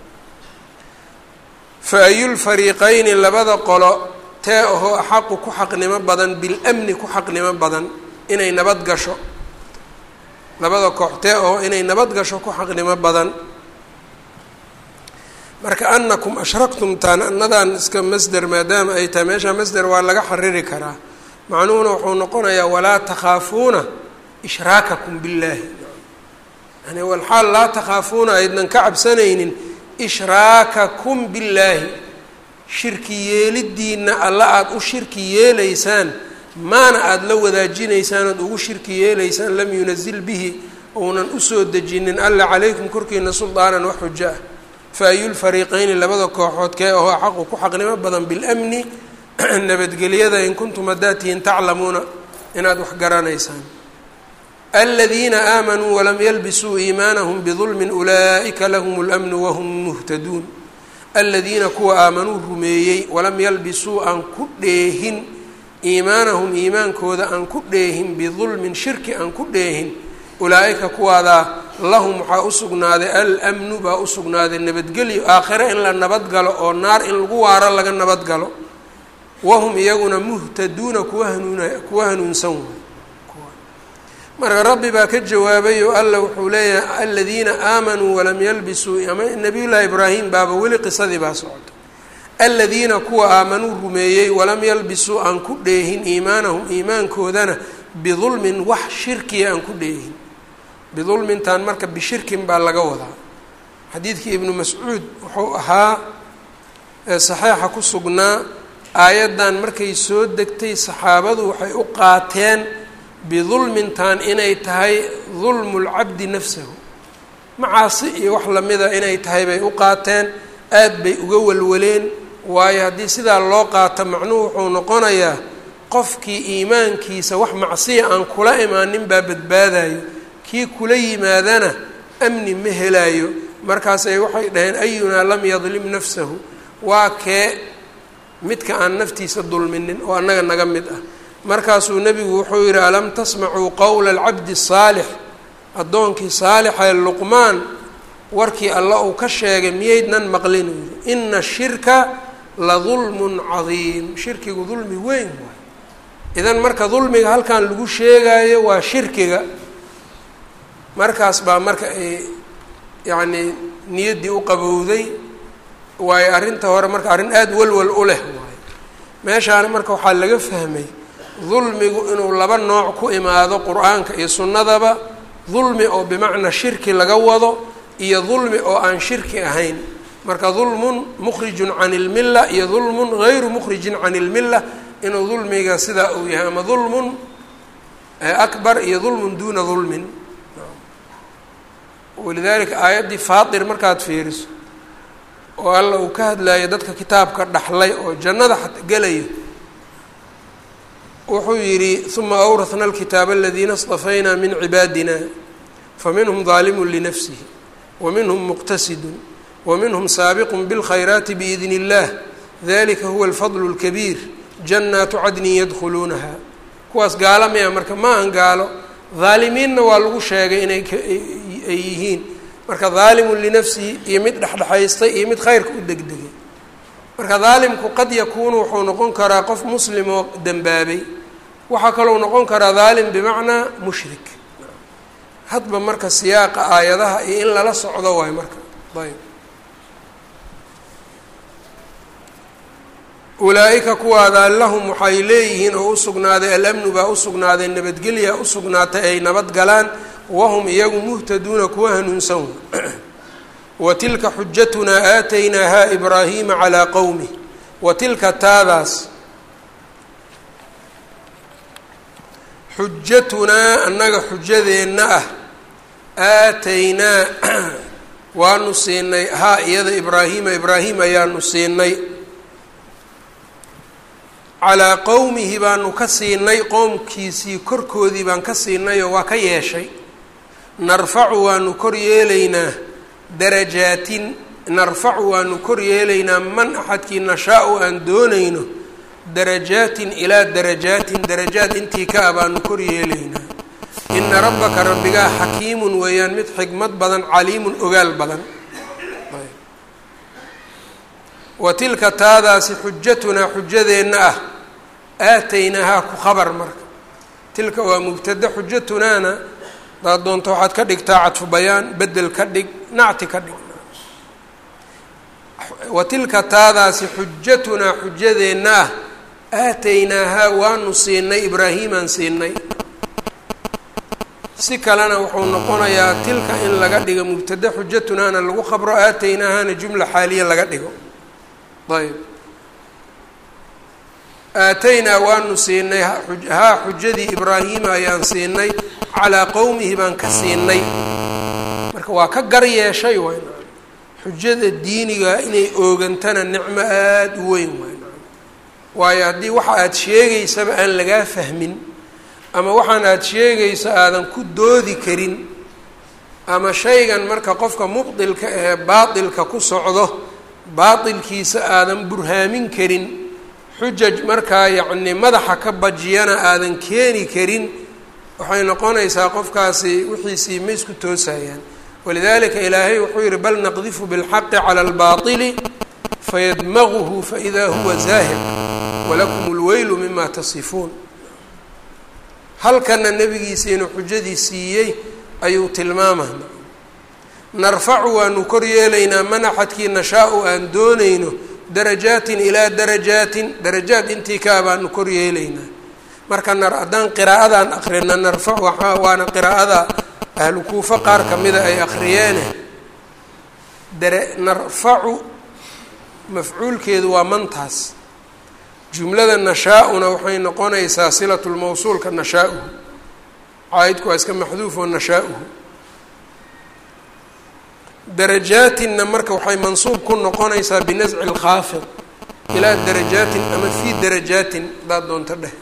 A: fa ayulfariiqayni labada qolo tee ahoo axaqu ku xaqnimo badan bilamni ku xaqnimo badan inay nabad gasho labada koox tee ahoo inay nabad gasho ku xaqnimo badan marka anakum ashraktum taan anadan iska masder maadaama ay tahay meesha masder waa laga xariri karaa macnuhuna wuxuu noqonayaa walaa takhaafuuna ishraakakum billaahi yani walxaal laa takhaafuuna aydnan ka cabsanaynin ishraakakum billaahi shirki yeelidiina alla aada u shirki yeelaysaan maana aada la wadaajinaysaan ood ugu shirki yeelaysaan lam yunazil bihi ounan usoo dejinin alla calaykum korkiina suldaanan wax xujo ah fa ayulfariiqeyni labada kooxood kee ahoo xaqu ku xaqnimo badan bilamni nabadgelyada in kuntum haddaad tihiin taclamuuna inaad wax garanaysaan aladiina aamanuu walam yalbisuu iimaanahum bidulmin ulaa'ika lahum اlamnu wahum muhtaduun aladiina kuwa aamanuu rumeeyey walam yalbisuu aan ku dheehin iimaanahum iimaankooda aan ku dheehin bidulmin shirki aan ku dheehin ulaa'ika kuwaadaa lahum waxaa u sugnaaday almnu baa u sugnaaday nabadgelyo aakhire in la nabadgalo oo naar in lagu waaro laga nabadgalo wahum iyaguna muhtaduuna kuwa hanuuna kuwa hanuunsan waay marka rabbi baa ka jawaabay oo alla wuxuu leeyahay aladiina aamanuu walam yalbisuu ama nabiyullaahi ibraahim baaba weli qisadii baa socota aladiina kuwa aamanuu rumeeyey walam yalbisuu aan ku dheehin iimaanahum iimaankoodana bidulmin wax shirkiya aan ku dheehin bidulmintan marka bishirkin baa laga wadaa xadiidkii ibnu mascuud wuxuu ahaa saxeixa ku sugnaa aayaddan markay soo degtay saxaabadu waxay u qaateen bidulmintan inay tahay dulmu lcabdi nafsahu macaasi iyo wax lamida inay tahay bay u qaateen aad bay uga walwaleen waayo haddii sidaa loo qaato macnuhu wuxuu noqonayaa qofkii iimaankiisa wax macsiya aan kula imaanin baa badbaadayo kii kula yimaadana amni ma helaayo markaasay waxay dhaheen ayunaa lam yadlim nafsahu waa kee midka aan naftiisa dulminin oo annaga naga mid ah markaasuu nebigu wuxuu yidhi alam tasmacuu qowla alcabdi saalix addoonkii saalixee luqmaan warkii alla uu ka sheegay miyaydnan maqlin uu yidhi ina shirka la dulmun cadiim shirkigu dulmi weyn waay idan marka dulmiga halkan lagu sheegaayo waa shirkiga markaas baa marka ay yacnii niyaddii u qabowday waayo arrinta hore marka arrin aada walwal u leh waayo meeshaana marka waxaa laga fahmay dulmigu inuu laba nooc ku imaado qur-aanka iyo sunnadaba dulmi oo bimacnaa shirki laga wado iyo dulmi oo aan shirki ahayn marka dulmun mukhrijun can ilmilla iyo dulmun gayru mukhrijin can ilmilla inuu dulmiga sidaa uu yahay ama dulmun akbar iyo dulmun duuna dulmin walidaalika aayaddii faatir markaad fiiriso oo alla uu ka hadlayo dadka kitaabka dhaxlay oo jannada gelayo wuxuu yidhi uma awrahna alkitaaba aladiina اstafaynaa min cibaadina faminhum daalimun linafsihi waminhum muqtasidun waminhum saabiqun biاlkhayraati biidni اllah dalika huwa alfadlu اlkabiir jannaatu cadnin yadkhuluunaha kuwaas gaalo maya marka ma ahan gaalo dhaalimiinna waa lagu sheegay inay ay yihiin marka daalimun linafsihi iyo mid dhexdhexaystay iyo mid khayrka u degdegay marka daalimku qad yakuunu wuxuu noqon karaa qof muslim oo dembaabay waxaa kalou noqon karaa daalim bimacnaa mushrik hadba marka siyaaqa aayadaha iyo in lala socdo waay marka ayb ulaa-ika kuwaada lahum waxay leeyihiin oo usugnaaday alamnu baa usugnaaday nabadgelya usugnaatay ay nabad galaan wahum iyagu muhtaduuna kuwa hanuunsan wa tilka xujatunaa aataynaaha ibraahiima calaa qowmih wa tilka taadaas xujatunaa annaga xujadeenna ah aataynaa waanu siinay haa iyada ibraahiima ibraahim ayaanu siinay calaa qowmihi baanu ka siinay qoomkiisii korkoodii baan ka siinay oo waa ka yeeshay narfacu waanu kor yeelaynaa darajaatin narfacu waanu kor yeelaynaa man axadkii nashaa-u aan doonayno darajaatin ilaa darajaatin darajaad intii ka ah baanu kor yeelaynaa ina rabbaka rabbigaa xakiimun weeyaan mid xikmad badan caliimun ogaal badan wa tilka taadaasi xujatunaa xujadeenna ah aataynaahaa ku khabar marka tilka waa mubtada xujatunaana hadaad doonto waxaad ka dhigtaa cadfu bayaan bedel ka dhig nacti ka dhig wa tilka taadaasi xujatunaa xujadeenna ah aataynaahaa waanu siinay ibraahiimaan siinay si kalena wuxuu noqonayaa tilka in laga dhigo mubtada xujatunaana lagu khabro aataynaahaana jumla xaaliya laga dhigo ayb aataynaa waanu siinay haa xujadii ibraahiima ayaan siinay calaa qowmihi baan ka siinay marka waa ka gar yeeshay wayn xujada diiniga inay oogantana nicmo aada u weyn wayn waayo haddii waxa aada sheegaysaba aan lagaa fahmin ama waxaan aada sheegayso aadan ku doodi karin ama shaygan marka qofka mubdilka ee baatilka ku socdo baatilkiisa aadan burhaamin karin xujaj markaa yacni madaxa ka bajiyana aadan keeni karin waxay noqonaysaa qofkaasi wixiisii ma isku toosayaan walidalika ilaahay wuxuu yihi bal naqdifu bilxaqi cala albaطili fayadmaguhu faإida huwa zaahir walakum اlweylu mima tasifuun halkana nebigiisa inuu xujadii siiyey ayuu tilmaamaya narfacu waanu kor yeelaynaa man axadkii nashaa-u aan doonayno darajaatin ilaa darajaatin darajaad intii kaa baanu kor yeelaynaa marka nar haddaan qiraa'adaan akrina narfacu waaa waana qiraa'ada ahlu kuufo qaar kamida ay akriyeene dara narfacu mafcuulkeedu waa mantaas jumlada nashaa-una waxay noqonaysaa silatulmawsuulka nashaa-uhu caaidku waa iska maxduufo nashaa-uhu darajaatinna marka waxay mansuub ku noqonaysaa binasci lkhaafid ilaa darajaatin ama fii darajaatin hadaad doonto dheh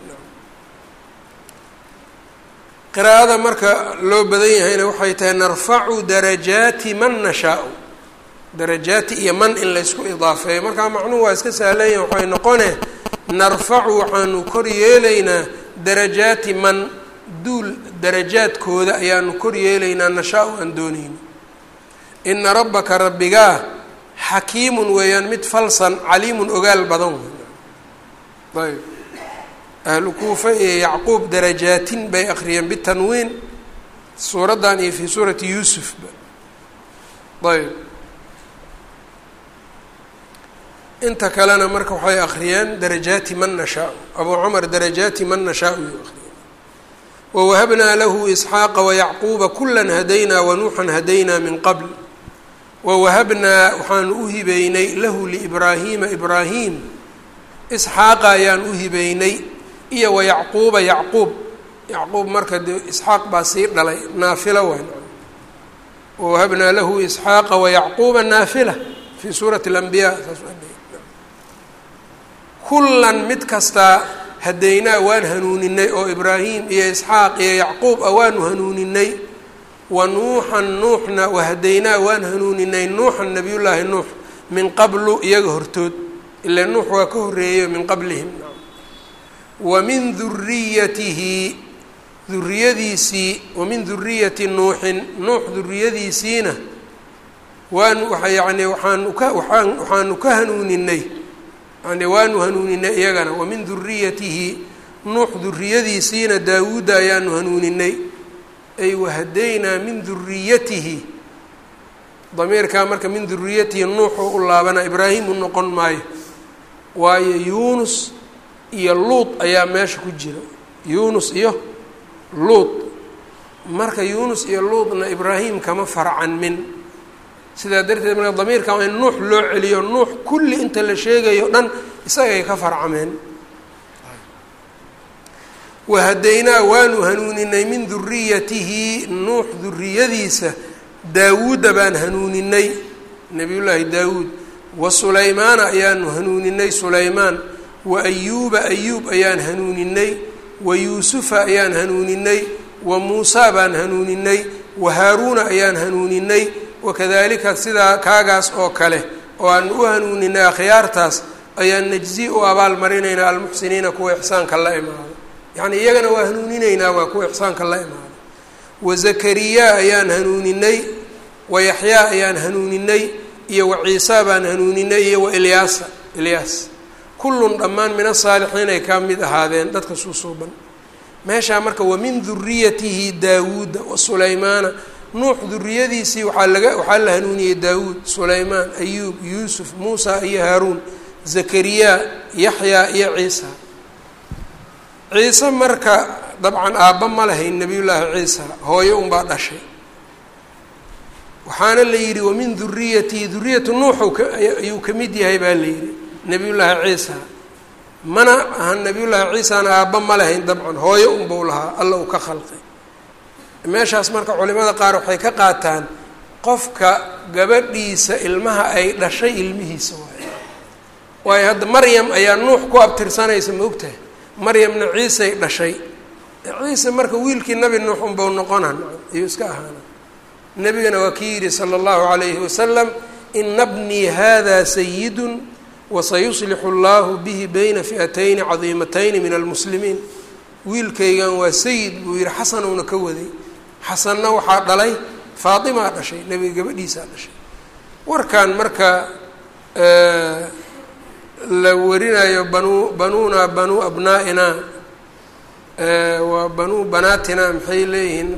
A: qiraa'ada marka loo badan yahayna waxay tahay narfacu darajaati man nashaa-u darajaati iyo man in laysku idaafeeyo markaa macnuhu waa iska sahlan yahi waxay noqone narfacu waxaanu kor yeelaynaa darajaati man duul darajaadkooda ayaanu kor yeelaynaa nashaa-u aan doonayno ina rabbaka rabbigaa xakiimun weeyaan mid falsan caliimun ogaal badan wey ayb ahlu kuufa iyo yacquub darajaatin bay akriyeen bitanwiin suuraddan iyo fii suurati yuusufba ayb inta kalena marka waxay akriyeen darajaati man nashaa abuu cumar darajaati man nashaa yuu akriyay wawahabnaa lahu isxaaqa wayacquuba kula hadaynaa wanuuxan hadaynaa min qabl wawahabnaa waxaanu u hibeynay lahu liibraahiima ibraahim isxaaqa ayaan u hibeynay iyo wa yacquuba yacquub yacquub marka dee isxaaq baa sii dhalay naafilo wayn wawahabnaa lahu isxaaqa wayacquuba naafila fii suurati اlanbiya saas kullan mid kastaa hadaynaa waan hanuuninay oo ibraahim iyo isxaaq iyo yacquub ah waanu hanuuninay wa nuuxan nuuxna wahadaynaa waan hanuuninay nuuxan nabiyullaahi nuux min qablu iyaga hortood ila nuux waa ka horreeyo min qablihim wa min duriyatihi duriyadiisii wa min duriyati nuuxin nuux duriyadiisiina waanu waa yani waaanu ka waaan waxaanu ka hanuuninay yani waanu hanuuninay iyagana wa min duriyatihi nuux duriyadiisiina daawuudda ayaanu hanuuninay ay wahadaynaa min duriyatihi damiirkaa marka min duriyatihi nuuxuu u laabana ibraahim u noqon maayo waayo yuunus iyo luud ayaa meesha ku jira yuunus iyo luud marka yuunus iyo luudna ibraahim kama farcanmin sidaa darteed marka damiirka waa in nuux loo celiyo nuux kulli inta la sheegayo dhan isagay ka farcameen wahadaynaa waanu hanuuninay min duriyatihi nuux duriyadiisa daawuudda baan hanuuninay nabiyullaahi daawuud wa sulaymaana ayaanu hanuuninay sulaymaan wa ayuuba ayuub ayaan hanuuninay wa yuusufa ayaan hanuuninay wa muusaa baan hanuuninay wa haaruuna ayaan hanuuninay wakadalika sidaa kaagaas oo kale oo aan u hanuuninay akhyaartaas ayaan najzi u abaalmarinaynaa almuxsiniina kuwa ixsaanka la imaado yacni iyagana waa hanuuninaynaa waa kuwa ixsaanka la imaado wa zakariya ayaan hanuuninay wa yaxyaa ayaan hanuuninay iyo wa ciisa baan hanuuninay iyo wa ilyaasa ilyaas kullun dhammaan min asaalixiin ay ka mid ahaadeen dadka suusuuban meeshaa marka wa min duriyatihi daawuuda wa sulaymaana nuux duriyadiisii waxaa laga waxaa la hanuuniyey daawuud sulaymaan ayuub yuusuf muusa iyo haaruun zakariya yaxyaa iyo ciisa ciise marka dabcan aabba ma lahayn nebiyullaahi ciisa hooyo unbaa dhashay waxaana la yidhi wamin duriyatihi duriyatu nuuxu ayuu ka mid yahay baa la yidhi nebiyullaahi ciisa mana ahan nebiyullaahi ciisana aabba ma lahayn dabcan hooyo unbau lahaa alla uu ka khalqay meeshaas marka culimada qaar waxay ka qaataan qofka gabadhiisa ilmaha ay dhashay ilmihiisa waayo waayo hadda maryam ayaa nuux ku abtirsanaysa ma ogtahay maryamna ciisay dhashay ciise marka wiilkii nabi nuux unbau noqonan ayuu iska ahaana nebigana waa kii yidhi sala allahu calayhi wasalam ina bnii hada sayidun wasayuslixu allahu bihi bayna fi'atayni cadiimatayni min almuslimiin wiilkaygan waa sayid buu yihi xasanowna ka waday xasanna waxaa dhalay faatimaa dhashay nebiga gabadhiisaa dhashay warkan marka la warinayo banu banuuna banuu abnaa'ina waa banuu banaatina maxay leeyihiin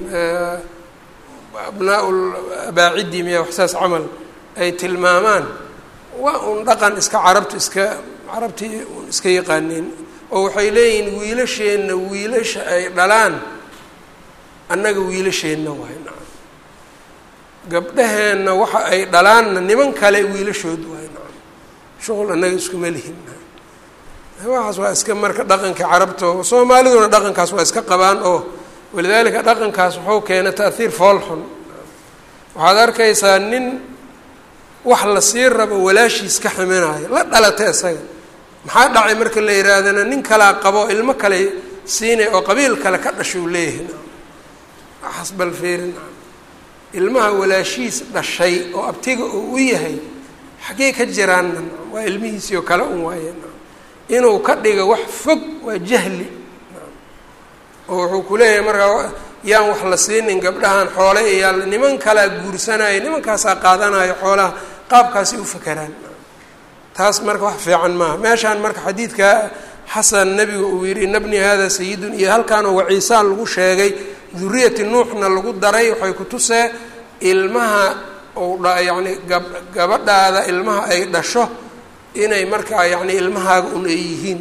A: abnaa abaacidi miya waxsaas camal ay tilmaamaan waa un dhaqan iska carabtu iska carabtii un iska yaqaaneen oo waxay leeyihiin wiilasheenna wiilasha ay dhalaan annaga wiilasheenna waay nacam gabdhaheenna waxa ay dhalaanna niman kale wiilashood waay nacam shuqul annaga iskuma lihin waxaas waa iska marka dhaqanka carabta oo soomaaliduna dhaqankaas waa iska qabaan oo walidaalika dhaqankaas wuxuu keena ta'hiir foolxun waxaad arkaysaa nin wax la sii rabo walaashiis ka ximinaayo la dhalata isaga maxaa dhacay marka la yihaahdana nin kalaa qabo ilmo kale siinay oo qabiil kale ka dhashuu leeyahay waxaas bal feerin ilmaha walaashiis dhashay oo abtiga uu u yahay xaggee ka jiraanna waa ilmihiisii oo kale un waaye inuu ka dhigo wax fog waa jahli oo wuxuu ku leeyahay markaa yaan wax la siinin gabdhahan xoole iyaa niman kalaa guursanaya nimankaasaa qaadanayo xoolaha qaabkaasay u fakeraan taas marka wax fiican maaha meeshaan marka xadiidka xasan nebiga uu yihi ina bni hada sayidun iyo halkaanoo waciisaan lagu sheegay duriyati nuuxna lagu daray waxay ku tusee ilmaha ou dha yacni gab gabadhaada ilmaha ay dhasho inay markaa yacni ilmahaaga un ay yihiin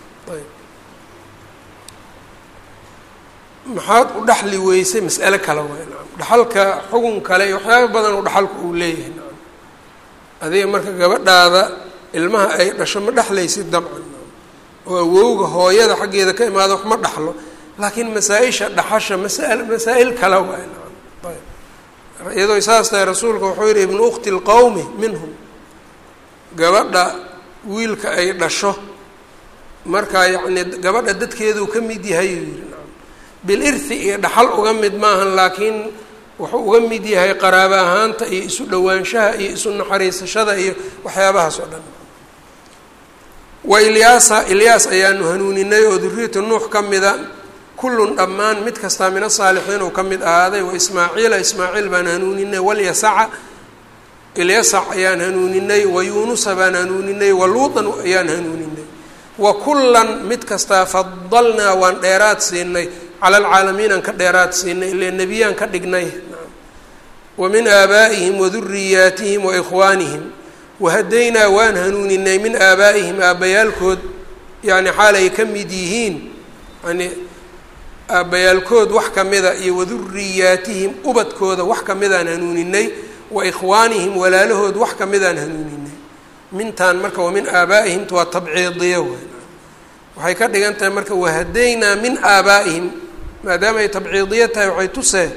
A: maxaad u dhaxli weysay mas'ale kale waay nacam dhaxalka xugun kale iyo waxyaaba badan oo dhaxalku uu leeyahay nacam adiga marka gabadhaada ilmaha ay dhasho ma dhexlaysid dabcan oo awowga hooyada xaggeeda ka imaada wax ma dhaxlo laakiin masaa-isha dhaxasha masaal masaa-il kale waay ayb iyadoo saas tahay rasuulka wuxuu yihi ibnu ukhti lqowmi minhum gabadha wiilka ay dhasho markaa yacni gabadha dadkeeduu ka mid yahay uu yihi bilirthi iyo dhaxal uga mid maahan laakiin wuxuu uga mid yahay qaraabo ahaanta iyo isu dhowaanshaha iyo isu naxariisashada iyo waxyaabahaas oo dhan wa ilyaasa ilyaas ayaanu hanuuninay oo duriyatu nuux ka mida kullun dhammaan mid kastaa min asaalixiin uu ka mid ahaaday wa ismaaciila ismaaciil baan hanuuninay walyasaca ilyasac ayaan hanuuninay wa yuunusa baan hanuuninay wa luutan ayaan hanuuninay wa kullan mid kastaa fadalnaa waan dheeraad siinay cala alcaalamiinaan ka dheeraad siinay ile nebiyaan ka dhignay wa min aabaa'ihim wa duriyaatihim wa ikhwaanihim wahadaynaa waan hanuuninay min aabaa'ihim aabbayaalkood yacni xaalay ka mid yihiin yani aabbayaalkood wax ka mida iyo waduriyaatihim ubadkooda wax ka midaan hanuuninay wa ikhwaanihim walaalahood wax ka midaan hanuuninay mintaan marka wa min aabaa'ihimta waa tabciidiyo w waxay ka dhigan tahay marka wahadaynaa min aabaa'ihim maadaama ay tabciidiyo tahay waxay tusee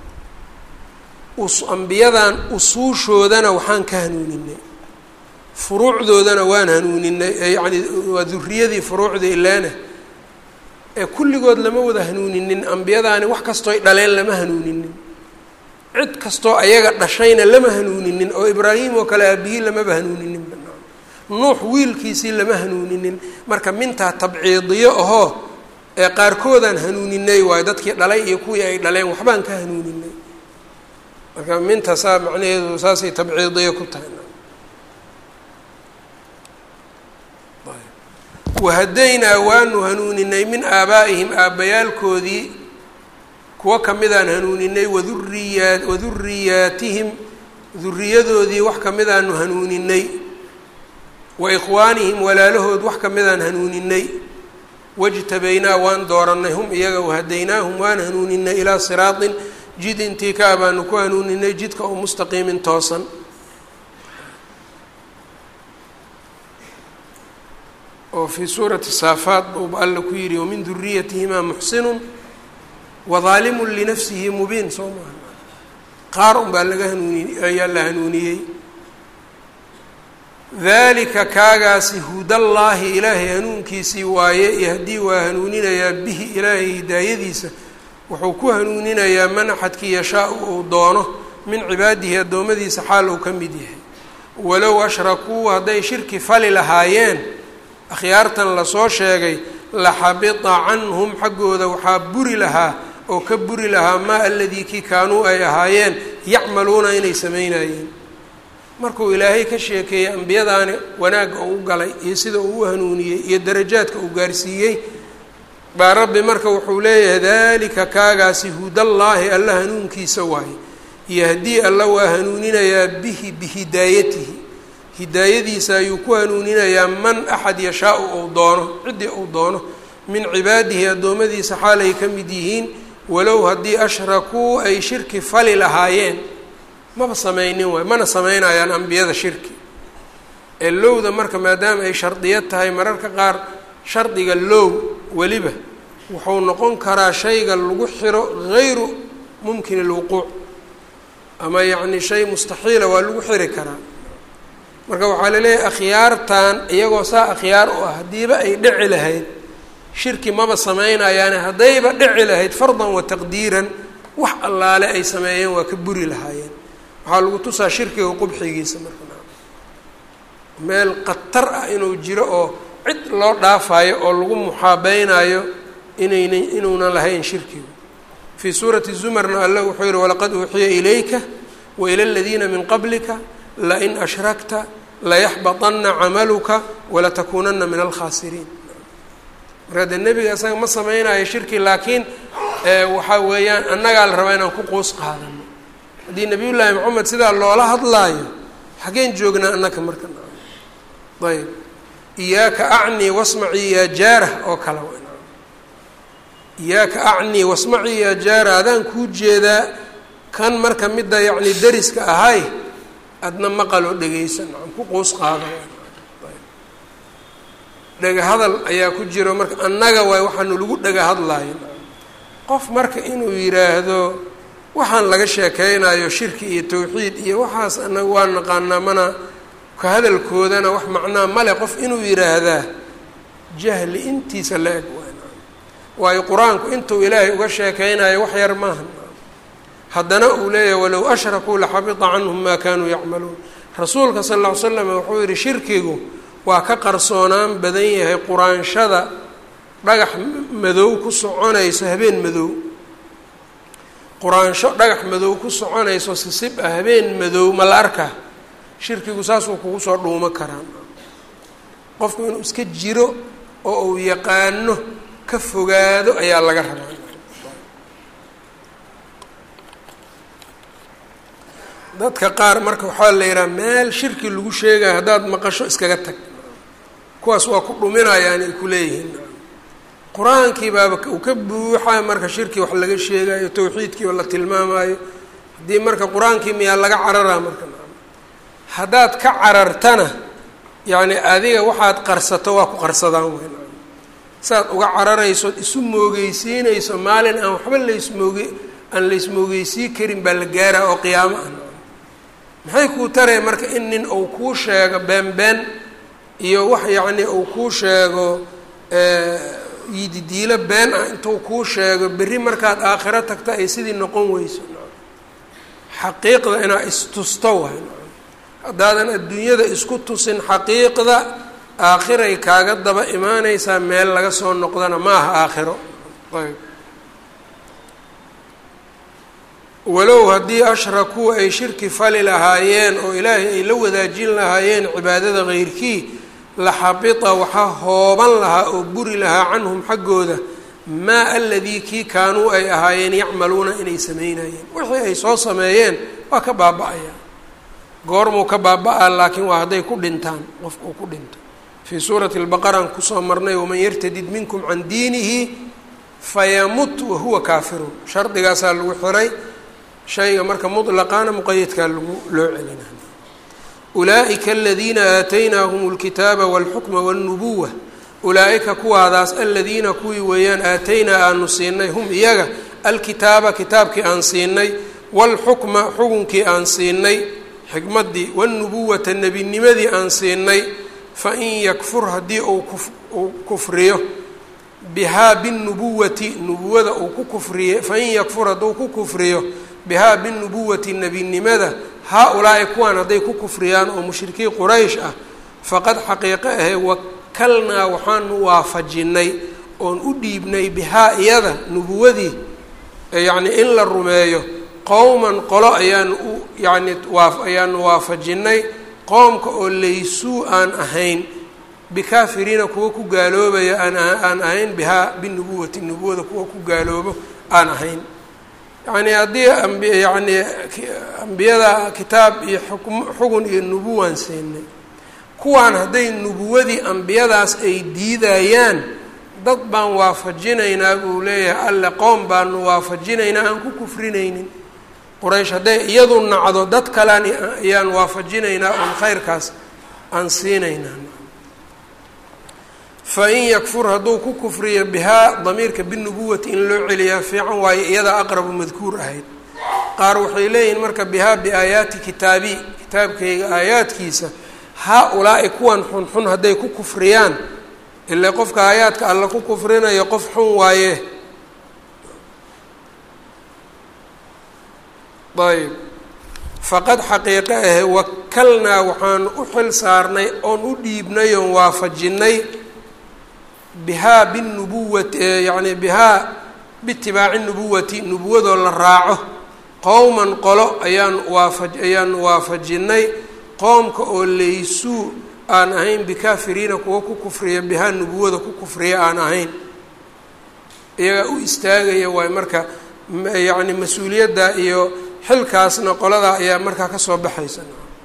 A: ambiyadan usuushoodana waxaan ka hanuuninay furuucdoodana waan hanuuninay yani waa duriyadii furuucda ilaana ee kulligood lama wada hanuuninin ambiyadaani wax kastooy dhaleen lama hanuuninin cid kastoo ayaga dhashayna lama hanuuninin oo ibraahim oo kale aabihii lamaba hanuuninin nuux wiilkiisii lama hanuuninin marka mintaa tabciidiyo ahoo ee qaarkoodaan hanuuninay waayo dadkii dhalay iyo kuwii ay dhaleen waxbaan ka hanuuninay marka minta saa macnaheedu saasay tabciidiyo ku tahay wahadaynaa waanu hanuuninay min aabaa'ihim aabbayaalkoodii kuwo kamidaan hanuuninay waduriyaa waduriyaatihim duriyadoodii wax kamidaanu hanuuninay wa ikhwaanihim walaalahood wax kamidaan hanuuninay wajtabaynaa waan doorannay hum iyaga wahadaynaahum waan hanuuninay ilaa siraatin jid intii kaa baanu ku hanuuninay jidka oo mustaqiimin toosan oo fii suurati saafaat buuba alla ku yidhi wamin duriyatihimaa muxsinun wadaalimun linafsihi mubiin soo maaha qaar un baa laga hanuuni ayaa la hanuuniyey dalika kaagaasi hudallaahi ilaahay hanuunkiisii waaye yahdii waa hanuuninayaa bihi ilaahay hidaayadiisa wuxuu ku hanuuninayaa man axadkii yashaa-u uu doono min cibaadihi addoommadiisa xaal uu ka mid yahay walow ashrakuu hadday shirki fali lahaayeen akhyaartan lasoo sheegay laxabita canhum xaggooda waxaa buri lahaa oo ka buri lahaa maa aladii kii kaanuu ay ahaayeen yacmaluuna inay samaynayeen markuu ilaahay ka sheekeeyey ambiyadaani wanaagga uu galay iyo sida uu u hanuuniyey iyo darajaadka uu gaarsiiyey baa rabbi marka wuxuu leeyahay dalika kaagaasi hudallaahi alla hanuunkiisa waaye yahdii alla waa hanuuninayaa bihi bihidaayatihi hidaayadiisa ayuu ku hanuuninayaa man axad yashaa-u uu doono ciddii uu doono min cibaadihi addoommadiisa xaalay ka mid yihiin walow haddii ashrakuu ay shirki fali lahaayeen maba sameynin waay mana sameynayaan ambiyada shirki ee lowda marka maadaama ay shardiyad tahay mararka qaar shardiga low weliba wuxuu noqon karaa shayga lagu xiro gayru mumkin alwuquuc ama yacni shay mustaxiila waa lagu xiri karaa marka waxaa laleeyahay akhyaartan iyagoo saa akhyaar u ah haddiiba ay dhici lahayd shirki maba sameynayaane haddayba dhici lahayd fardan wa taqdiiran wax allaale ay sameeyeen waa ka buri lahaayeen waxaa lagu tusaa shirkiga qubxigiisa marka meel khatar ah inuu jiro oo cid loo dhaafayo oo lagu muxaabeynaayo inayna inuunan lahayn shirkigu fii suurati zumarna alle wuxuu yihi walaqad uuxiya ilayka wa ila aladiina min qablika lain ashrakta layaxbaطana camaluka walatakuunana min alkhaasiriin marka dee nebiga isaga ma sameynayo shirki laakiin waxaa weeyaan annagaa la rabaa inaan ku quus qaadano haddii nabiy llaahi moxamed sidaa loola hadlaayo xageen joognaa annaka marka ayb iyaaka acnii wasmacii yaa jaarah oo kale iyaaka acnii wasmacii yaa jaarah adaan kuu jeedaa kan marka midda yacni dariska ahay adna maqal oo dhegeysan aan ku quus qaado dhega hadal ayaa ku jiro marka annaga waay waxaanu lagu dhega hadlayo qof marka inuu yidhaahdo waxaan laga sheekeynayo shirki iyo tawxiid iyo waxaas anaga waa naqaanaa mana ka hadalkoodana wax macnaa male qof inuu yidhaahdaa jahli intiisa la eg waayo qur-aanku intuu ilaahay uga sheekeynayo wax yar maaha haddana uu leeyahay walow ashrakuu laxabita canhum maa kaanuu yacmaluun rasuulka sal lla ly slam wuxuu yihi shirkigu waa ka qarsoonaan badan yahay quraanshada dhagax madow ku soconayso habeen madow quraansho dhagax madow ku soconayso sisib ah habeen madow ma la arkaa shirkigu saasuu kugu soo dhuumo karaa qofku inuu iska jiro oo uu yaqaano ka fogaado ayaa laga rabaa dadka qaar marka waxaa la yidhaha meel shirki lagu sheegayo haddaad maqasho iskaga tag kuwaas waa ku dhuminayaan ay ku leeyihiin qur-aankii baaba uu ka buuxa marka shirki wax laga sheegayo tawxiidkii oo la tilmaamayo haddii marka qur-aankii miyaa laga cararaa marka haddaad ka carartana yacni adiga waxaad qarsato waa ku qarsadaan weyn saaad uga cararayso isu moogeysiinayso maalin aan waxba laysmooge aan laysmoogeysii karin baa la gaaraa oo qiyaamo ah maxay kuu taraya marka in nin uu kuu sheego been been iyo wax yacni uu kuu sheego yididiilo been ah intuu kuu sheego berri markaad aakhiro tagta ay sidii noqon weyso xaqiiqda inaad istusto waay haddaadan adduunyada isku tusin xaqiiqda aakhiray kaaga daba imaaneysaa meel laga soo noqdana ma aha aakhiro ayb walow haddii ashrakuu ay shirki fali lahaayeen oo ilaahay ay la wadaajin lahaayeen cibaadada keyrkii la xabita waxaa hooban lahaa oo buri lahaa canhum xaggooda maa aladii kii kaanuu ay ahaayeen yacmaluuna inay sameynayeen wixii ay soo sameeyeen waa ka baaba-ayaa goormuu ka baaba-a laakiin waa hadday ku dhintaan qofka uu ku dhinto fii suurati lbaqaraan kusoo marnay waman yartadid minkum can diinihi fayamut wahuwa kaafirun shardigaasaa lagu xiray shayga marka mutlaqaana muqayadkaa lagu loo celina ulaa'ika aladiina aataynaahum اlkitaaba wاlxukma wاlnubuwa ulaa-ika kuwaadaas aladiina kuwii weeyaan aataynaa aanu siinay hum iyaga alkitaaba kitaabkii aan siinay wاlxukma xukunkii aan siinay xikmaddii wاlnubuwata nebinimadii aan siinay fain yakfur haddii uu kufriyo bihaa binubuwati nubuwada uu ku kufriye fain yakfur hadduu ku kufriyo bihaa binubuwati nebinimada haa-ulaa'i kuwaan hadday ku kufriyaan oo mushrikiin quraysh ah faqad xaqiiqo ahe wakalnaa waxaanu waafajinnay oon u dhiibnay bihaa iyada nubuwadii yacni in la rumeeyo qowman qolo ayaanu u yacni waa ayaanu waafajinnay qoomka oo laysuu aan ahayn bikaafiriina kuwa ku gaaloobaya aan aan ahayn bihaa binubuwati nubuwada kuwa ku gaaloobo aan ahayn yacni haddii amb yacni ambiyada kitaab iyo xukm xugun iyo nubuwaan siinay kuwaan hadday nubuwadii ambiyadaas ay diidayaan dad baan waafajinaynaa buu leeyahay alle qoom baanu waafajinaynaa aan ku kufrinaynin quraysh hadday iyadu nacdo dad kalean ayaan waafajinaynaa oon khayrkaas aan siinaynaa fain yakfur hadduu ku kufriyo bihaa damiirka binubuwati in loo celiyaa fiican waayo iyadaa aqrabu madkuur ahayd qaar waxay leeyihiin marka bihaa biaayaati kitaabi kitaabkayga aayaadkiisa haa-ulaa'i kuwan xunxun hadday ku kufriyaan ilaa qofka aayaadka alla ku kufrinayo qof xun waaye ayb faqad xaqiiqo ahe wakalnaa waxaanu u xil saarnay oon u dhiibnay oon waafajinnay bihaa binubuwati yacni bihaa biitibaaci nubuwati nubuwadoo la raaco qowman qolo ayaan waafa ayaanu waafajinnay qoomka oo laysuu aan ahayn bikaafiriina kuwa ku kufriya bihaa nubuwada ku kufriya aan ahayn iyagaa u istaagaya waay marka yacni mas-uuliyadda iyo xilkaasna qoladaa ayaa markaa kasoo baxaysa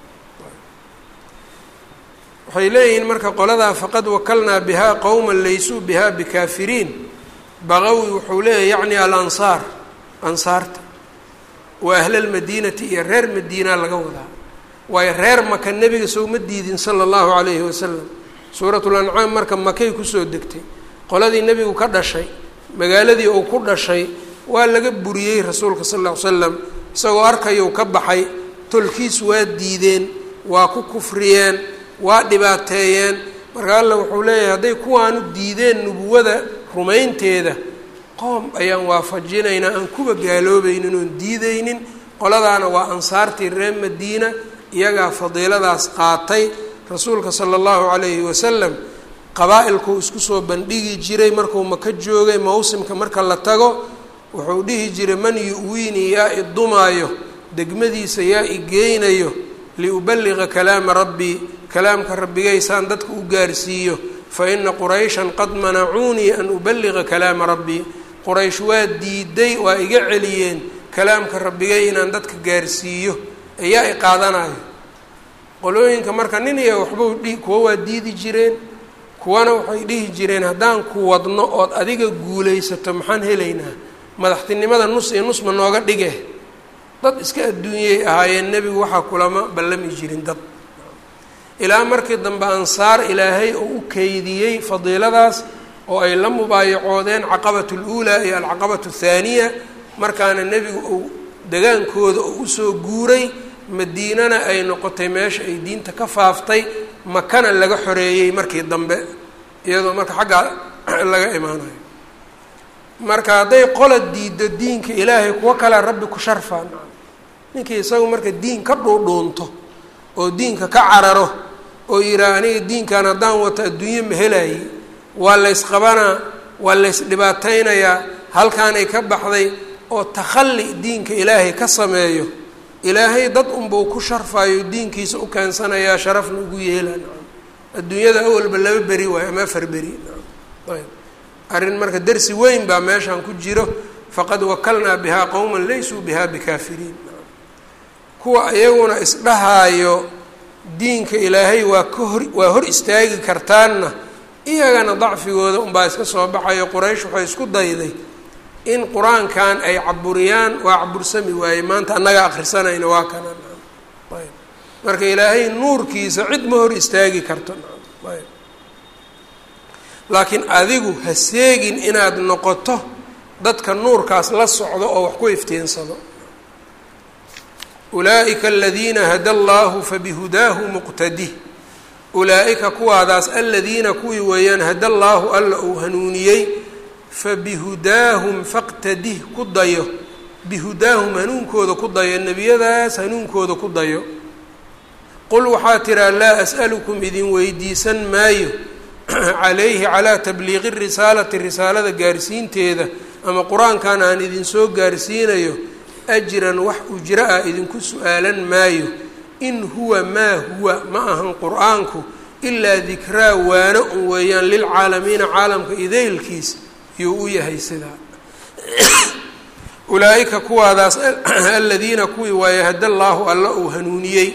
A: waxay leeyihiin marka qoladaa faqad wakalnaa bihaa qowman laysuu bihaa bikaafiriin baqawi wuxuu leeyahy yacni alansaar ansaarta wa ahlalmadiinati iyo reer madiinaa laga wadaa waayo reer maka nebiga sowma diidin sala allahu calayhi wasalam suuratul ancaam marka makay kusoo degtay qoladii nebigu ka dhashay magaaladii uu ku dhashay waa laga buriyey rasuulka sal lla ly slam isagoo arkayuu ka baxay tolkiis waa diideen waa ku kufriyeen waa dhibaateeyeen marka alla wuxuu leeyahay hadday kuwaanu diideen nubuwada rumaynteeda qoom ayaan waafajinaynaa aan kuba gaaloobaynin oon diidaynin qoladaana waa ansaartii reer madiina iyagaa fadiiladaas qaatay rasuulka sala allahu calayhi wasalam qabaa-ilkuu isku soo bandhigi jiray markuu maka joogay mawsimka marka la tago wuxuu dhihi jiray man yu-wiinii yaa i dumaayo degmadiisa yaa i geynayo liuballiqa kalaama rabbii kalaamka rabbigaysaan dadka u gaarsiiyo fa ina qurayshan qad manacuunii an uballiqa kalaama rabbii quraysh waa diiday waa iga celiyeen kalaamka rabbigay inaan dadka gaarsiiyo ayaa i qaadanayo qolooyinka marka nin iyo waxbau dhi kuwa waa diidi jireen kuwana waxay dhihi jireen haddaan ku wadno ood adiga guulaysato maxaan helaynaa madaxtinimada nus iyo nusma nooga dhige dad iska adduunyay ahaayeen nebigu waxaa kulama ballami jirin dad ilaa markii dambe ansaar ilaahay oo u keydiyey fadiiladaas oo ay la mubaayacoodeen caqabatu luulaa iyo alcaqabatu athaaniya markaana nebigu uu degaankooda oo usoo guuray madiinana ay noqotay meesha ay diinta ka faaftay makana laga xoreeyey markii dambe iyadoo marka xaggaa laga imaanayo marka hadday qola diiddo diinka ilaahay kuwo kale rabbi ku sharfaan ninkii isagu marka diin ka dhuudhuunto oo diinka ka cararo oo yidhaah aniga diinkan haddaan wato adduunye ma helaayey waa laysqabanaa waa laysdhibaateynayaa halkaanay ka baxday oo takhalli diinka ilaahay ka sameeyo ilaahay dad unbuu ku sharfayo diinkiisa u keensanayaa sharafna ugu yeelaan adduunyada awalba laba beri waayo ama afar beri ayb arrin marka dersi weyn baa meeshaan ku jiro faqad wakalnaa bihaa qowman laysuu bihaa bikaafiriin kuwa iyaguna isdhahaayo diinka ilaahay waa ka hor waa hor istaagi kartaanna iyagana dacfigooda unbaa iska soo baxayo quraysh waxay isku dayday in qur-aankan ay caburiyaan waa cabursami waaye maanta annaga akrisanayna waa kana ayb marka ilaahay nuurkiisa cid ma hor istaagi karto ayb laakiin adigu ha seegin inaad noqoto dadka nuurkaas la socdo oo wax ku iftiinsado ulaa'ika aladiina hada allaahu fabihudaahu muqtadih ulaa-ika kuwaadaas aladiina kuwii weeyaan hada allaahu alla uu hanuuniyey fabihudaahum faqtadih ku dayo bihudaahum hanuunkooda ku dayo nebiyadaas hanuunkooda ku dayo qul waxaa tiraa laa as'alukum idin weydiisan maayo calayhi calaa tabliiqi risaalati risaalada gaarsiinteeda ama qur-aankan aan idinsoo gaarsiinayo ajran wax ujro ah idinku su-aalan maayo in huwa maa huwa ma ahan qur-aanku ilaa dikraa waano un weeyaan lilcaalamiina caalamka idaylkiis yuu u yahay sidaa ulaa-ika kuwaadaas aladiina kuwii waaye hada llaahu alla uu hanuuniyey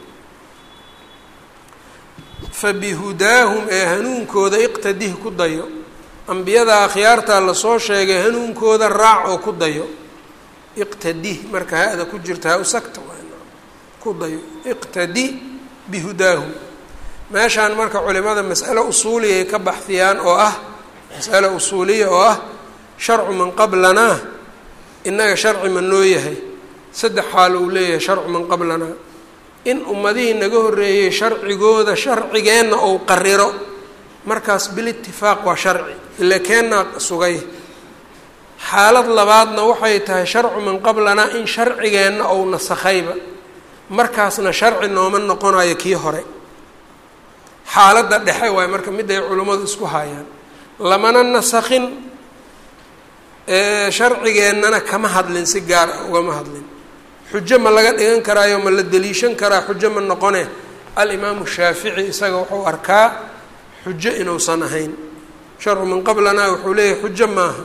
A: fabihudaahum ee hanuunkooda iqtadih ku dayo ambiyada akhyaartaa lasoo sheegay hanuunkooda raac oo ku dayo iqtadih marka ha-da ku jirta ha usagta ku dayo iqtadi bihudaahum meeshaan marka culimada mas'alo usuuliyay ka baxdiyaan oo ah mas'alo usuuliya oo ah sharcu man qablanaa innaga sharci ma noo yahay saddex xaal uu leeyahay sharcu man qablanaa in ummadihii naga horreeyey sharcigooda sharcigeenna ou qariro markaas bilitifaaq waa sharci ila keennaa sugay xaalad labaadna waxay tahay sharcu man qablanaa in sharcigeenna ou nasakhayba markaasna sharci nooma noqonayo kii hore xaaladda dhexe waayo marka mid ay culimmadu isku haayaan lamana nasakhin sharcigeennana kama hadlin si gaar ah ugama hadlin xujo ma laga dhigan karaayo ma la deliishan karaa xujo ma noqone alimaamu shaafici isaga wuxuu arkaa xujo inuusan ahayn sharcu min qablanaa wuxuu leeyahay xujo maaha